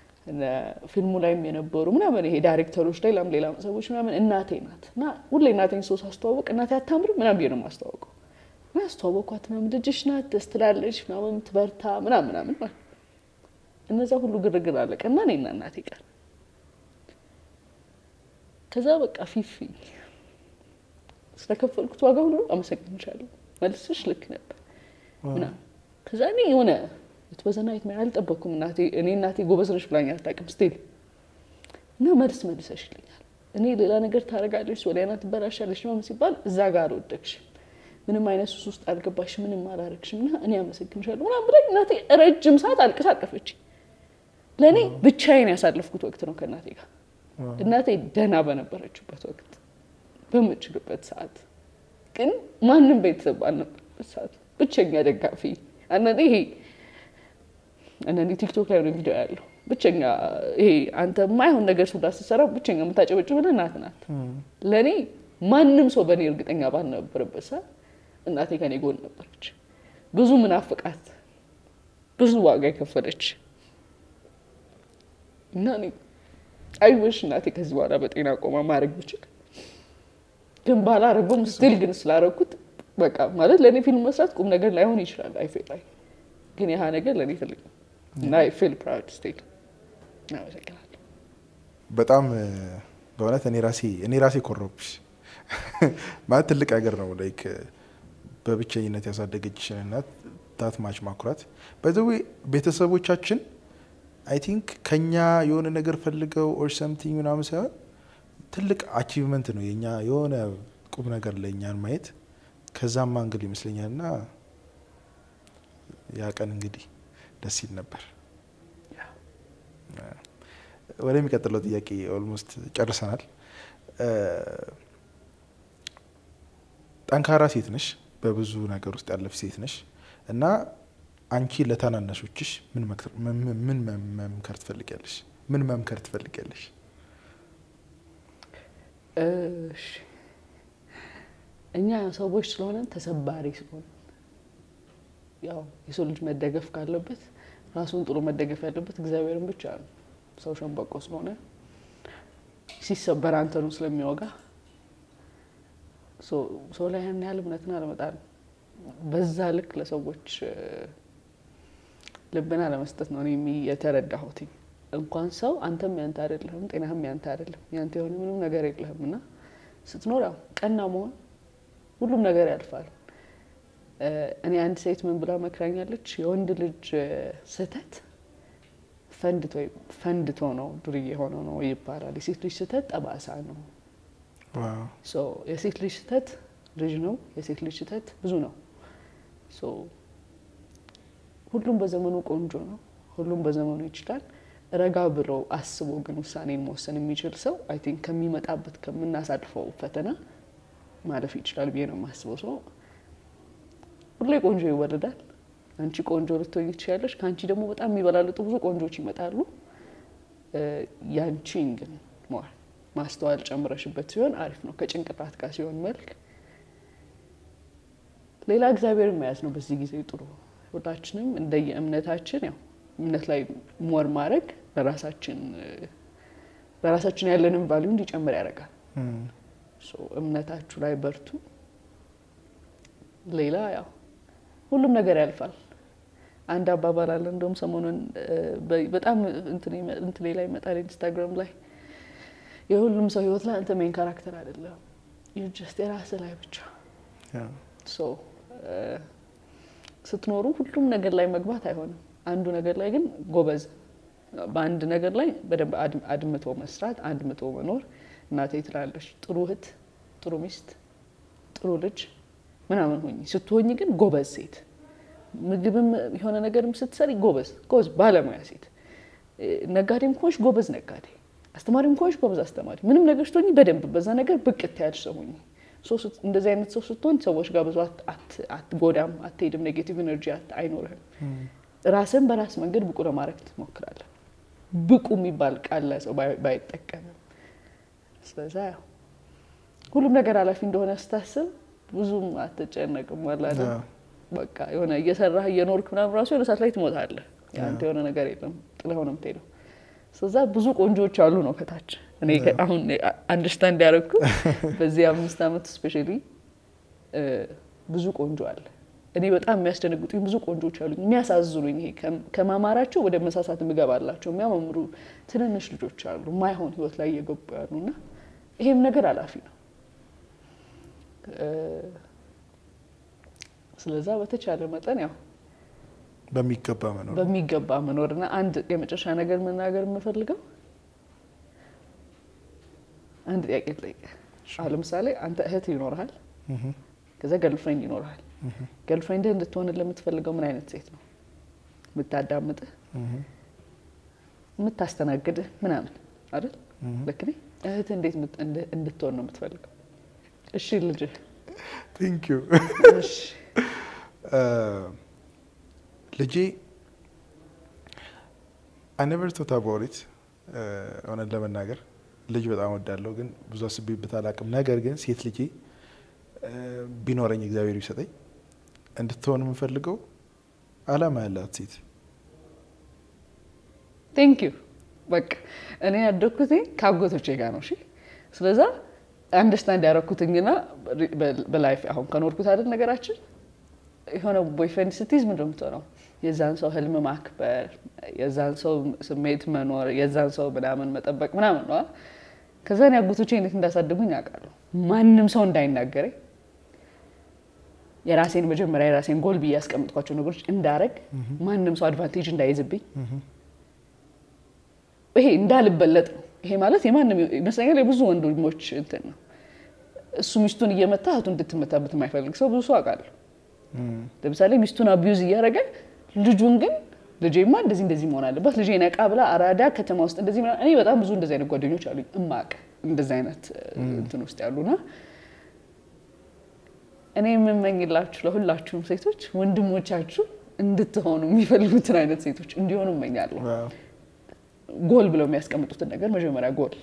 ፊልሙ ላይም የነበሩ ምናምን ይሄ ዳይሬክተሮች ላይ ሌላም ሌላም ሰዎች ምናምን እናቴ ናት እና ሁሌ እናቴን ሰው ሳስተዋወቅ እናቴ አታምርም ምናምን ብዬ ነው የማስተዋወቀው እና አስተዋወቅኳት ምናምን ልጅሽ ናት ደስ ትላለች ምናምን ትበርታ ምናምን ምናምን ማለት እነዛ ሁሉ ግርግር አለቀ እና እኔና እናቴ ቀር ከዛ በቃ ፊፊ ስለከፈልኩት ዋጋ ሁሉ አመሰግንሻለሁ፣ መልስሽ ልክ ነበር ምናምን። ከዛ እኔ የሆነ የተወዘናይት ምን አልጠበቅኩም። እናቴ እኔ እናቴ ጎበዝ ነሽ ብላኝ አታውቅም ስቲል እና መልስ መልሰሽልኛል። እኔ ሌላ ነገር ታደርጋለች ሶሊያና ትበላሻለች ምናምን ሲባል እዛ ጋር አልወደቅሽም፣ ምንም አይነት ሱስ ውስጥ አልገባሽ፣ ምንም አላረግሽም እና እኔ አመሰግንሻለሁ ምናምን ብላኝ እናቴ ረጅም ሰዓት አልቅሳ አቀፈች። ለእኔ ብቻዬን ያሳለፍኩት ወቅት ነው ከእናቴ ጋር እናቴ ደህና በነበረችበት ወቅት በምችልበት ሰዓት ግን ማንም ቤተሰብ ባልነበረበት ሰዓት ብቸኛ ደጋፊ አንዳንዴ ይሄ አንዳንዴ ቲክቶክ ላይ ሆነ ቪዲዮ ያለው ብቸኛ ይሄ አንተ የማይሆን ነገር ሱዳ ስትሰራ ብቸኛ የምታጨበጭብልህ እናት ናት። ለእኔ ማንም ሰው በእኔ እርግጠኛ ባልነበረበት ሰዓት እናቴ ከኔ ጎን ነበረች። ብዙ ምናፍቃት ብዙ ዋጋ የከፈለች እና እኔ አይወሽ እናቴ ከዚህ በኋላ በጤና ቆማ ማድረግ ብችል ግን ባላረገውም ስቲል ግን ስላረኩት በቃ ማለት ለእኔ ፊልም መስራት ቁም ነገር ላይሆን ይችላል። አይ ፌል ላይ ግን ያህ ነገር ለእኔ ትልቅ ነው እና አይ ፌል ፕራውድ ስቲል። አመሰግናለሁ። በጣም በእውነት እኔ ራሴ እኔ ራሴ ኮረብሽ ማለት ትልቅ ነገር ነው። ላይክ በብቸኝነት ያሳደገችሽን እናት ታት ማች ማኩራት በዚህ ቤተሰቦቻችን አይ ቲንክ ከኛ የሆነ ነገር ፈልገው ኦር ሰምቲንግ ምናምን ሳይሆን ትልቅ አቺቭመንት ነው የኛ የሆነ ቁም ነገር ለእኛን ማየት ከዛም አንግል ይመስለኛል እና ያ ቀን እንግዲህ ደስ ይል ነበር። ወደሚቀጥለው ጥያቄ ኦልሞስት ጨርሰናል። ጠንካራ ሴት ነሽ፣ በብዙ ነገር ውስጥ ያለፍ ሴት ነሽ እና አንቺ ለታናናሾችሽ ምን መምከር ትፈልጊያለሽ? ምን መምከር ትፈልጊያለሽ? እሺ እኛ ሰዎች ስለሆነን ተሰባሪ ስለሆነ ያው የሰው ልጅ መደገፍ ካለበት ራሱን ጥሎ መደገፍ ያለበት እግዚአብሔርን ብቻ ነው። ሰው ሸንበቆ ስለሆነ ሲሰበር አንተኑ ስለሚወጋ ሰው ላይ ያን ያህል እምነትን አለመጣል በዛ ልክ ለሰዎች ልብን አለመስጠት ነው እኔ የተረዳሁት። እንኳን ሰው አንተም ያንተ አይደለህም፣ ጤናህም ያንተ አይደለም፣ ያንተ የሆነ ምንም ነገር የለህም እና ስትኖር ያው ቀና መሆን ሁሉም ነገር ያልፋል። እኔ አንድ ሴት ምን ብላ መክራኛለች? የወንድ ልጅ ስህተት ፈንድቶ ነው ዱርዬ የሆነው ነው ይባላል። የሴት ልጅ ስህተት ጠባሳ ነው። የሴት ልጅ ስህተት ልጅ ነው። የሴት ልጅ ስህተት ብዙ ነው። ሁሉም በዘመኑ ቆንጆ ነው። ሁሉም በዘመኑ ይችላል። ረጋ ብሎ አስቦ ግን ውሳኔን መወሰን የሚችል ሰው አይ ቲንክ ከሚመጣበት ከምናሳልፈው ፈተና ማለፍ ይችላል ብዬ ነው የማስበው። ሰው ሁሌ ቆንጆ ይወለዳል። አንቺ ቆንጆ ልትሆኝ ትችያለሽ። ከአንቺ ደግሞ በጣም የሚበላልጡ ብዙ ቆንጆች ይመጣሉ። ያንቺን ግን ሞር ማስተዋል ጨምረሽበት ሲሆን አሪፍ ነው። ከጭንቅላት ጋር ሲሆን መልክ ሌላ እግዚአብሔርን መያዝ ነው በዚህ ጊዜ ጥሩ። ሁላችንም እንደየ እምነታችን ያው እምነት ላይ ሞር ማድረግ ለራሳችን ለራሳችን ያለንን ቫሊዩ እንዲጨምር ያደርጋል። እምነታችሁ ላይ በርቱ። ሌላ ያው ሁሉም ነገር ያልፋል። አንድ አባባል አለ። እንደውም ሰሞኑን በጣም እንትኔ ላይ ይመጣል ኢንስታግራም ላይ የሁሉም ሰው ህይወት ላይ አንተ ሜን ካራክተር አይደለም፣ ጀስት የራስህ ላይ ብቻ ስትኖሩ ሁሉም ነገር ላይ መግባት አይሆንም። አንዱ ነገር ላይ ግን ጎበዝ፣ በአንድ ነገር ላይ በደንብ አድምቶ መስራት፣ አድምቶ መኖር። እናቴ ትላለች ጥሩ እህት፣ ጥሩ ሚስት፣ ጥሩ ልጅ ምናምን ሆኝ ስትሆኝ ግን ጎበዝ ሴት፣ ምግብም የሆነ ነገርም ስትሰሪ ጎበዝ ጎበዝ ባለሙያ ሴት፣ ነጋዴም ከሆንሽ ጎበዝ ነጋዴ፣ አስተማሪም ከሆንሽ ጎበዝ አስተማሪ፣ ምንም ነገር ስትሆኝ በደንብ በዛ ነገር ብቅት ያልሽ ሰው ሆኝ። እንደዚህ አይነት ሰው ስትሆን ሰዎች ጋር ብዙ አትጎዳም፣ አትሄድም፣ ኔጌቲቭ ኤነርጂ አይኖርህም። ራስን በራስ መንገድ ብቁ ለማድረግ ትሞክራለን። ብቁ የሚባል ቃል ሰው ባይጠቀምም፣ ስለዛ ያው ሁሉም ነገር ኃላፊ እንደሆነ ስታስብ ብዙም አትጨነቅም። ዋላ በቃ የሆነ እየሰራህ እየኖርክ ምናምን ራሱ የሆነ ሰዓት ላይ ትሞታለህ። ያንተ የሆነ ነገር የለም ጥለኸው ነው የምትሄደው። ስለዛ ብዙ ቆንጆዎች አሉ ነው ከታች እኔ አሁን አንደርስታንድ ያደረግኩ በዚህ አምስት ዓመት ስፔሻሊ ብዙ ቆንጆ አለ። እኔ በጣም የሚያስደነግጡኝ ብዙ ቆንጆች አሉኝ፣ የሚያሳዝኑኝ። ይሄ ከማማራቸው ወደ መሳሳት የምገባላቸው የሚያማምሩ ትንንሽ ልጆች አሉ፣ ማይሆን ህይወት ላይ እየገቡ ያሉ እና ይሄም ነገር አላፊ ነው። ስለዛ በተቻለ መጠን ያው በሚገባ መኖር በሚገባ መኖር እና አንድ የመጨረሻ ነገር መናገር የምፈልገው አንድ ጥያቄ ልጠይቅህ። አሁን ለምሳሌ አንተ እህት ይኖርሃል፣ ከዛ ገልፍሬንድ ይኖርሃል። ገልፍሬንድህ እንድትሆንልህ የምትፈልገው ምን አይነት ሴት ነው? የምታዳምጥህ፣ የምታስተናግድህ ምናምን አይደል? ልክ ነኝ? እህትህ እንዴት እንድትሆን ነው የምትፈልገው? እሺ ልጅህ ቴንክ ዩ ልጄ አይ ኔቨር ቶት አባውት ኢት እውነት ለመናገር ልጅ በጣም ወዳለሁ፣ ግን ብዙ አስቤበት አላውቅም። ነገር ግን ሴት ልጄ ቢኖረኝ እግዚአብሔር ቢሰጠኝ እንድትሆን የምፈልገው አላማ ያላት ሴት። ቴንክ ዩ በቃ እኔ ያደግኩት ከአጎቶቼ ጋር ነው። እሺ ስለዛ አንደርስታንድ ያደረኩትኝና በላይፍ አሁን ከኖርኩት አይደል ነገራችን የሆነ ቦይፍሬንድ ስትይዝ ምንድን ነው የምትሆነው? የዛን ሰው ህልም ማክበር፣ የዛን ሰው ስሜት መኖር፣ የዛን ሰው ምናምን መጠበቅ ምናምን ነው። ከዛ እኔ አጎቶቼ እንዴት እንዳሳደጉኝ ያውቃለሁ። ማንም ሰው እንዳይናገረኝ የራሴን መጀመሪያ የራሴን ጎል ብዬ ያስቀምጥኳቸው ነገሮች እንዳረግ ማንም ሰው አድቫንቴጅ እንዳይዝብኝ ይሄ እንዳልበለጥ ነው። ይሄ ማለት የማንም ይመስለኛል የብዙ ወንድሞች እንትን ነው። እሱ ሚስቱን እየመታ እህቱ እንድትመታበት የማይፈልግ ሰው ብዙ ሰው አውቃለሁ። ለምሳሌ ሚስቱን አቢዩዝ እያደረገ ልጁን ግን ልጄማ እንደዚህ እንደዚህ መሆን አለበት ልጄ ነቃ ብላ አራዳ ከተማ ውስጥ እንደዚህ ምናምን እኔ በጣም ብዙ እንደዚህ አይነት ጓደኞች አሉኝ እማቅ እንደዚህ አይነት እንትን ውስጥ ያሉና እኔ የምመኝላችሁ ለሁላችሁም ሴቶች ወንድሞቻችሁ እንድትሆኑ የሚፈልጉትን አይነት ሴቶች እንዲሆኑ እመኛለሁ። ጎል ብለው የሚያስቀምጡትን ነገር መጀመሪያ ጎል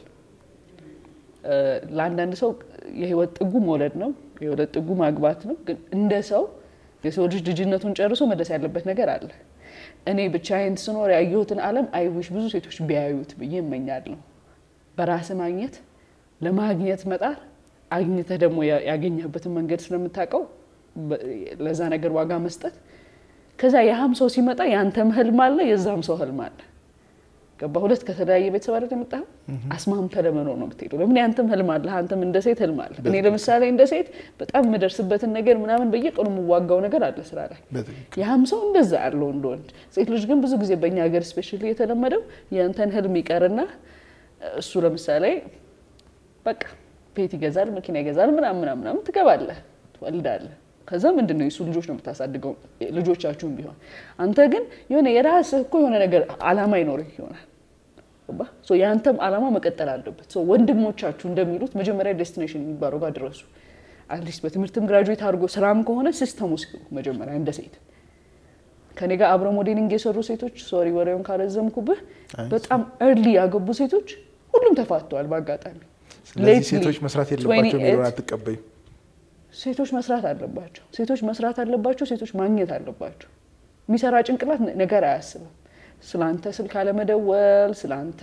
ለአንዳንድ ሰው የህይወት ጥጉ መውለድ ነው፣ የህይወት ጥጉ ማግባት ነው። ግን እንደ ሰው የሰው ልጅ ልጅነቱን ጨርሶ መድረስ ያለበት ነገር አለ። እኔ ብቻዬን ስኖር ያየሁትን ዓለም አይዊሽ ብዙ ሴቶች ቢያዩት ብዬ እመኛለሁ። በራስ ማግኘት ለማግኘት መጣር አግኝተህ ደግሞ ያገኘህበትን መንገድ ስለምታውቀው ለዛ ነገር ዋጋ መስጠት ከዛ ያህም ሰው ሲመጣ የአንተም ህልም አለ የዛም ሰው ህልም አለ። ገባ ሁለት ከተለያየ ቤተሰብ አይደል የመጣኸው? አስማምተህ ለመኖር ነው የምትሄደው። ለምን ያንተም ህልም አለ፣ አንተም እንደ ሴት ህልም አለ። እኔ ለምሳሌ እንደ ሴት በጣም የምደርስበትን ነገር ምናምን በየቀኑ የምዋጋው ነገር አለ ስራ ላይ። ያህም ሰው እንደዛ ያለው እንደ ወንድ። ሴት ልጅ ግን ብዙ ጊዜ በእኛ ሀገር ስፔሻሊ የተለመደው የአንተን ህልም ይቀርና እሱ ለምሳሌ በቃ ቤት ይገዛል፣ መኪና ይገዛል፣ ምናምን ምናምን ምናምን ትገባለህ፣ ትወልዳለህ ከዛ ምንድን ነው የሱ ልጆች ነው የምታሳድገው፣ ልጆቻችሁም ቢሆን አንተ ግን የሆነ የራስህ እኮ የሆነ ነገር አላማ ይኖርህ ይሆናል። የአንተም አላማ መቀጠል አለበት። ወንድሞቻችሁ እንደሚሉት መጀመሪያ ዴስቲኔሽን የሚባለው ጋር ድረሱ። አትሊስት በትምህርትም ግራጁዌት አድርጎ ስራም ከሆነ ሲስተሙ ሲገቡ መጀመሪያ እንደ ሴት ከኔ ጋር አብረ ሞዴሊንግ የሰሩ ሴቶች ሶሪ ወሬውን ካረዘምኩብህ፣ በጣም እርሊ ያገቡ ሴቶች ሁሉም ተፋተዋል በአጋጣሚ። ስለዚህ ሴቶች መስራት የለባቸው የሚለውን አትቀበይም? ሴቶች መስራት አለባቸው። ሴቶች መስራት አለባቸው። ሴቶች ማግኘት አለባቸው። የሚሰራ ጭንቅላት ነገር አያስብም። ስለአንተ ስልክ አለመደወል፣ ስለአንተ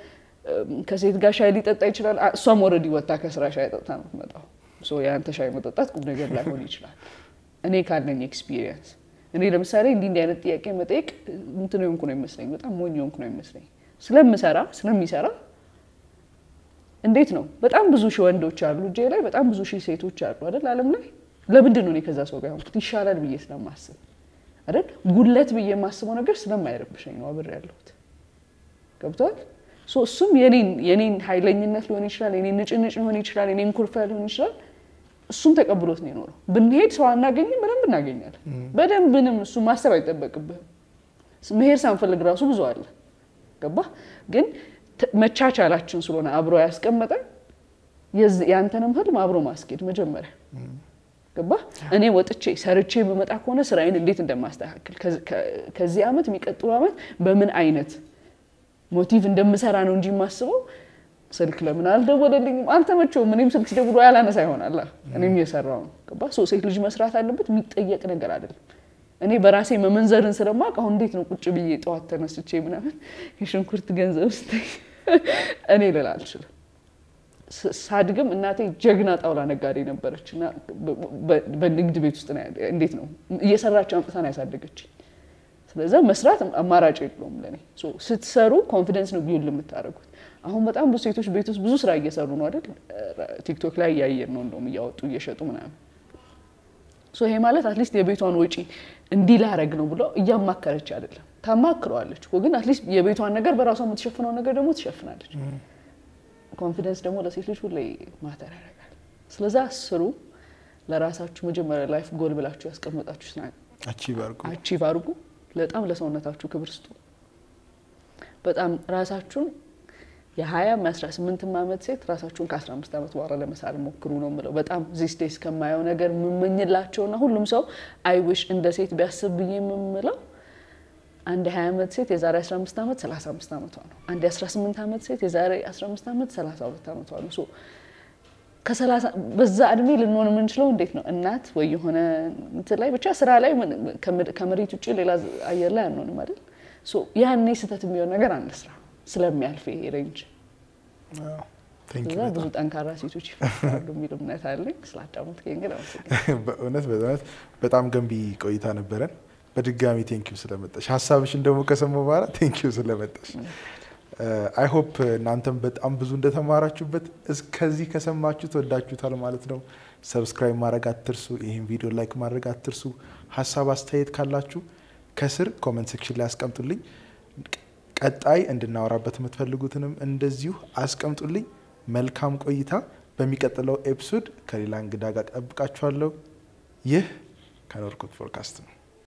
ከሴት ጋር ሻይ ሊጠጣ ይችላል። እሷም ወረዲ ወታ ከስራ ሻይ ጠጥታ ነው የምትመጣው። የአንተ ሻይ መጠጣት ቁም ነገር ላይሆን ይችላል። እኔ ካለኝ ኤክስፒሪየንስ እኔ ለምሳሌ እንዲህ እንዲህ አይነት ጥያቄ መጠየቅ እንትን የሆንኩ ነው ይመስለኝ፣ በጣም ሞኝ የሆንኩ ነው ይመስለኝ። ስለምሰራ ስለሚሰራ እንዴት ነው በጣም ብዙ ሺህ ወንዶች አሉ እጄ ላይ በጣም ብዙ ሺህ ሴቶች አሉ አይደል ዓለም ላይ ለምንድን ነው እኔ ከዛ ሰው ጋር ሆንኩት ይሻላል ብዬ ስለማስብ አይደል ጉለት ብዬ የማስበው ነገር ስለማይረብሸኝ ነው አብሬ ያለሁት ገብቷል እሱም የኔን ኃይለኝነት ሊሆን ይችላል የኔን ንጭንጭ ሊሆን ይችላል የኔን ኩርፊያ ሊሆን ይችላል እሱም ተቀብሎት ነው የኖረው ብንሄድ ሰው አናገኝም በደንብ እናገኛለን በደንብ ምንም እሱ ማሰብ አይጠበቅብህም መሄድ ሳንፈልግ ራሱ ብዙ አለ ገባ ግን መቻቻላችን ስለሆነ አብሮ ያስቀመጠ ያንተንም ህልም አብሮ ማስኬድ መጀመሪያ ገባ እኔ ወጥቼ ሰርቼ በመጣ ከሆነ ስራዬን እንዴት እንደማስተካከል ከዚህ ዓመት የሚቀጥሉ ዓመት በምን አይነት ሞቲቭ እንደምሰራ ነው እንጂ የማስበው ስልክ ለምን አልደወለልኝም አልተመቸውም እኔም ስልክ ሲደውሉ ያላነሳ ይሆናል እኔም እየሰራው ነው ገባ ሴት ልጅ መስራት አለበት የሚጠየቅ ነገር አይደለም እኔ በራሴ መመንዘርን ስለማቅ አሁን እንዴት ነው ቁጭ ብዬ ጠዋት ተነስቼ ምናምን የሽንኩርት ገንዘብ ስ እኔ ልል አልችልም ሳድግም እናቴ ጀግና ጣውላ ነጋዴ ነበረች እና በንግድ ቤት ውስጥ እንዴት ነው እየሰራች አምጥታን ያሳደገች ስለዚ መስራት አማራጭ የለውም ለእኔ ስትሰሩ ኮንፊደንስ ነው ቢውል የምታደርጉት አሁን በጣም ብዙ ሴቶች ቤት ውስጥ ብዙ ስራ እየሰሩ ነው አይደል ቲክቶክ ላይ እያየን ነው እንደውም እያወጡ እየሸጡ ምናምን ይሄ ማለት አትሊስት የቤቷን ወጪ እንዲህ ላረግ ነው ብሎ እያማከረች አይደለም ታማክረዋለች ግን አትሊስት የቤቷን ነገር በራሷ የምትሸፍነውን ነገር ደግሞ ትሸፍናለች ኮንፊደንስ ደግሞ ለሴት ልጅ ሁሌ ማተር ያደርጋል ስለዛ ስሩ ለራሳችሁ መጀመሪያ ላይፍ ጎል ብላችሁ ያስቀመጣችሁ አቺቭ አድርጉ በጣም ለሰውነታችሁ ክብር ስጡ በጣም ራሳችሁን የሀያም የአስራ ስምንትም ዓመት ሴት ራሳችሁን ከአስራ አምስት ዓመት በኋላ ለመሳል ሞክሩ ነው የምለው። በጣም ዚስ ዴይስ ከማየው ነገር የምመኝላቸውና ሁሉም ሰው አይዊሽ እንደ ሴት ቢያስብ ብዬ የምምለው አንድ የሀያ ዓመት ሴት የዛሬ አስራ አምስት ዓመት ሰላሳ አምስት ዓመቷ ነው። አንድ የአስራ ስምንት ዓመት ሴት የዛሬ አስራ አምስት ዓመት ሰላሳ ሁለት ዓመቷ ነው። ሶ ከሰላሳ በዛ እድሜ ልንሆን የምንችለው እንዴት ነው? እናት ወይ የሆነ እንትን ላይ ብቻ ስራ ላይ ከመሬት ውጭ ሌላ አየር ላይ አንሆንም አይደል? ያኔ ስህተት የሚሆን ነገር አንስራ ስለሚያልፍ ይሄ ሬንጅ ብዙ ጠንካራ ሴቶች ይፈጠራሉ የሚል እምነት አለኝ። ስላዳመጥከኝ ግን በእውነት በእውነት በጣም ገንቢ ቆይታ ነበረን። በድጋሚ ቴንኪዩ ስለመጣሽ፣ ሀሳብሽን ደግሞ ከሰማሁ በኋላ ቴንኪዩ ስለመጣሽ። አይ ሆፕ እናንተም በጣም ብዙ እንደተማራችሁበት እስከዚህ ከሰማችሁ ትወዳችሁታል ማለት ነው። ሰብስክራይብ ማድረግ አትርሱ። ይህን ቪዲዮ ላይክ ማድረግ አትርሱ። ሀሳብ አስተያየት ካላችሁ ከስር ኮመንት ሴክሽን ላይ አስቀምጡልኝ። ቀጣይ እንድናወራበት የምትፈልጉትንም እንደዚሁ አስቀምጡልኝ። መልካም ቆይታ። በሚቀጥለው ኤፒሶድ ከሌላ እንግዳ ጋር ጠብቃችኋለሁ። ይህ ከኖርኩት ፖድካስት ነው።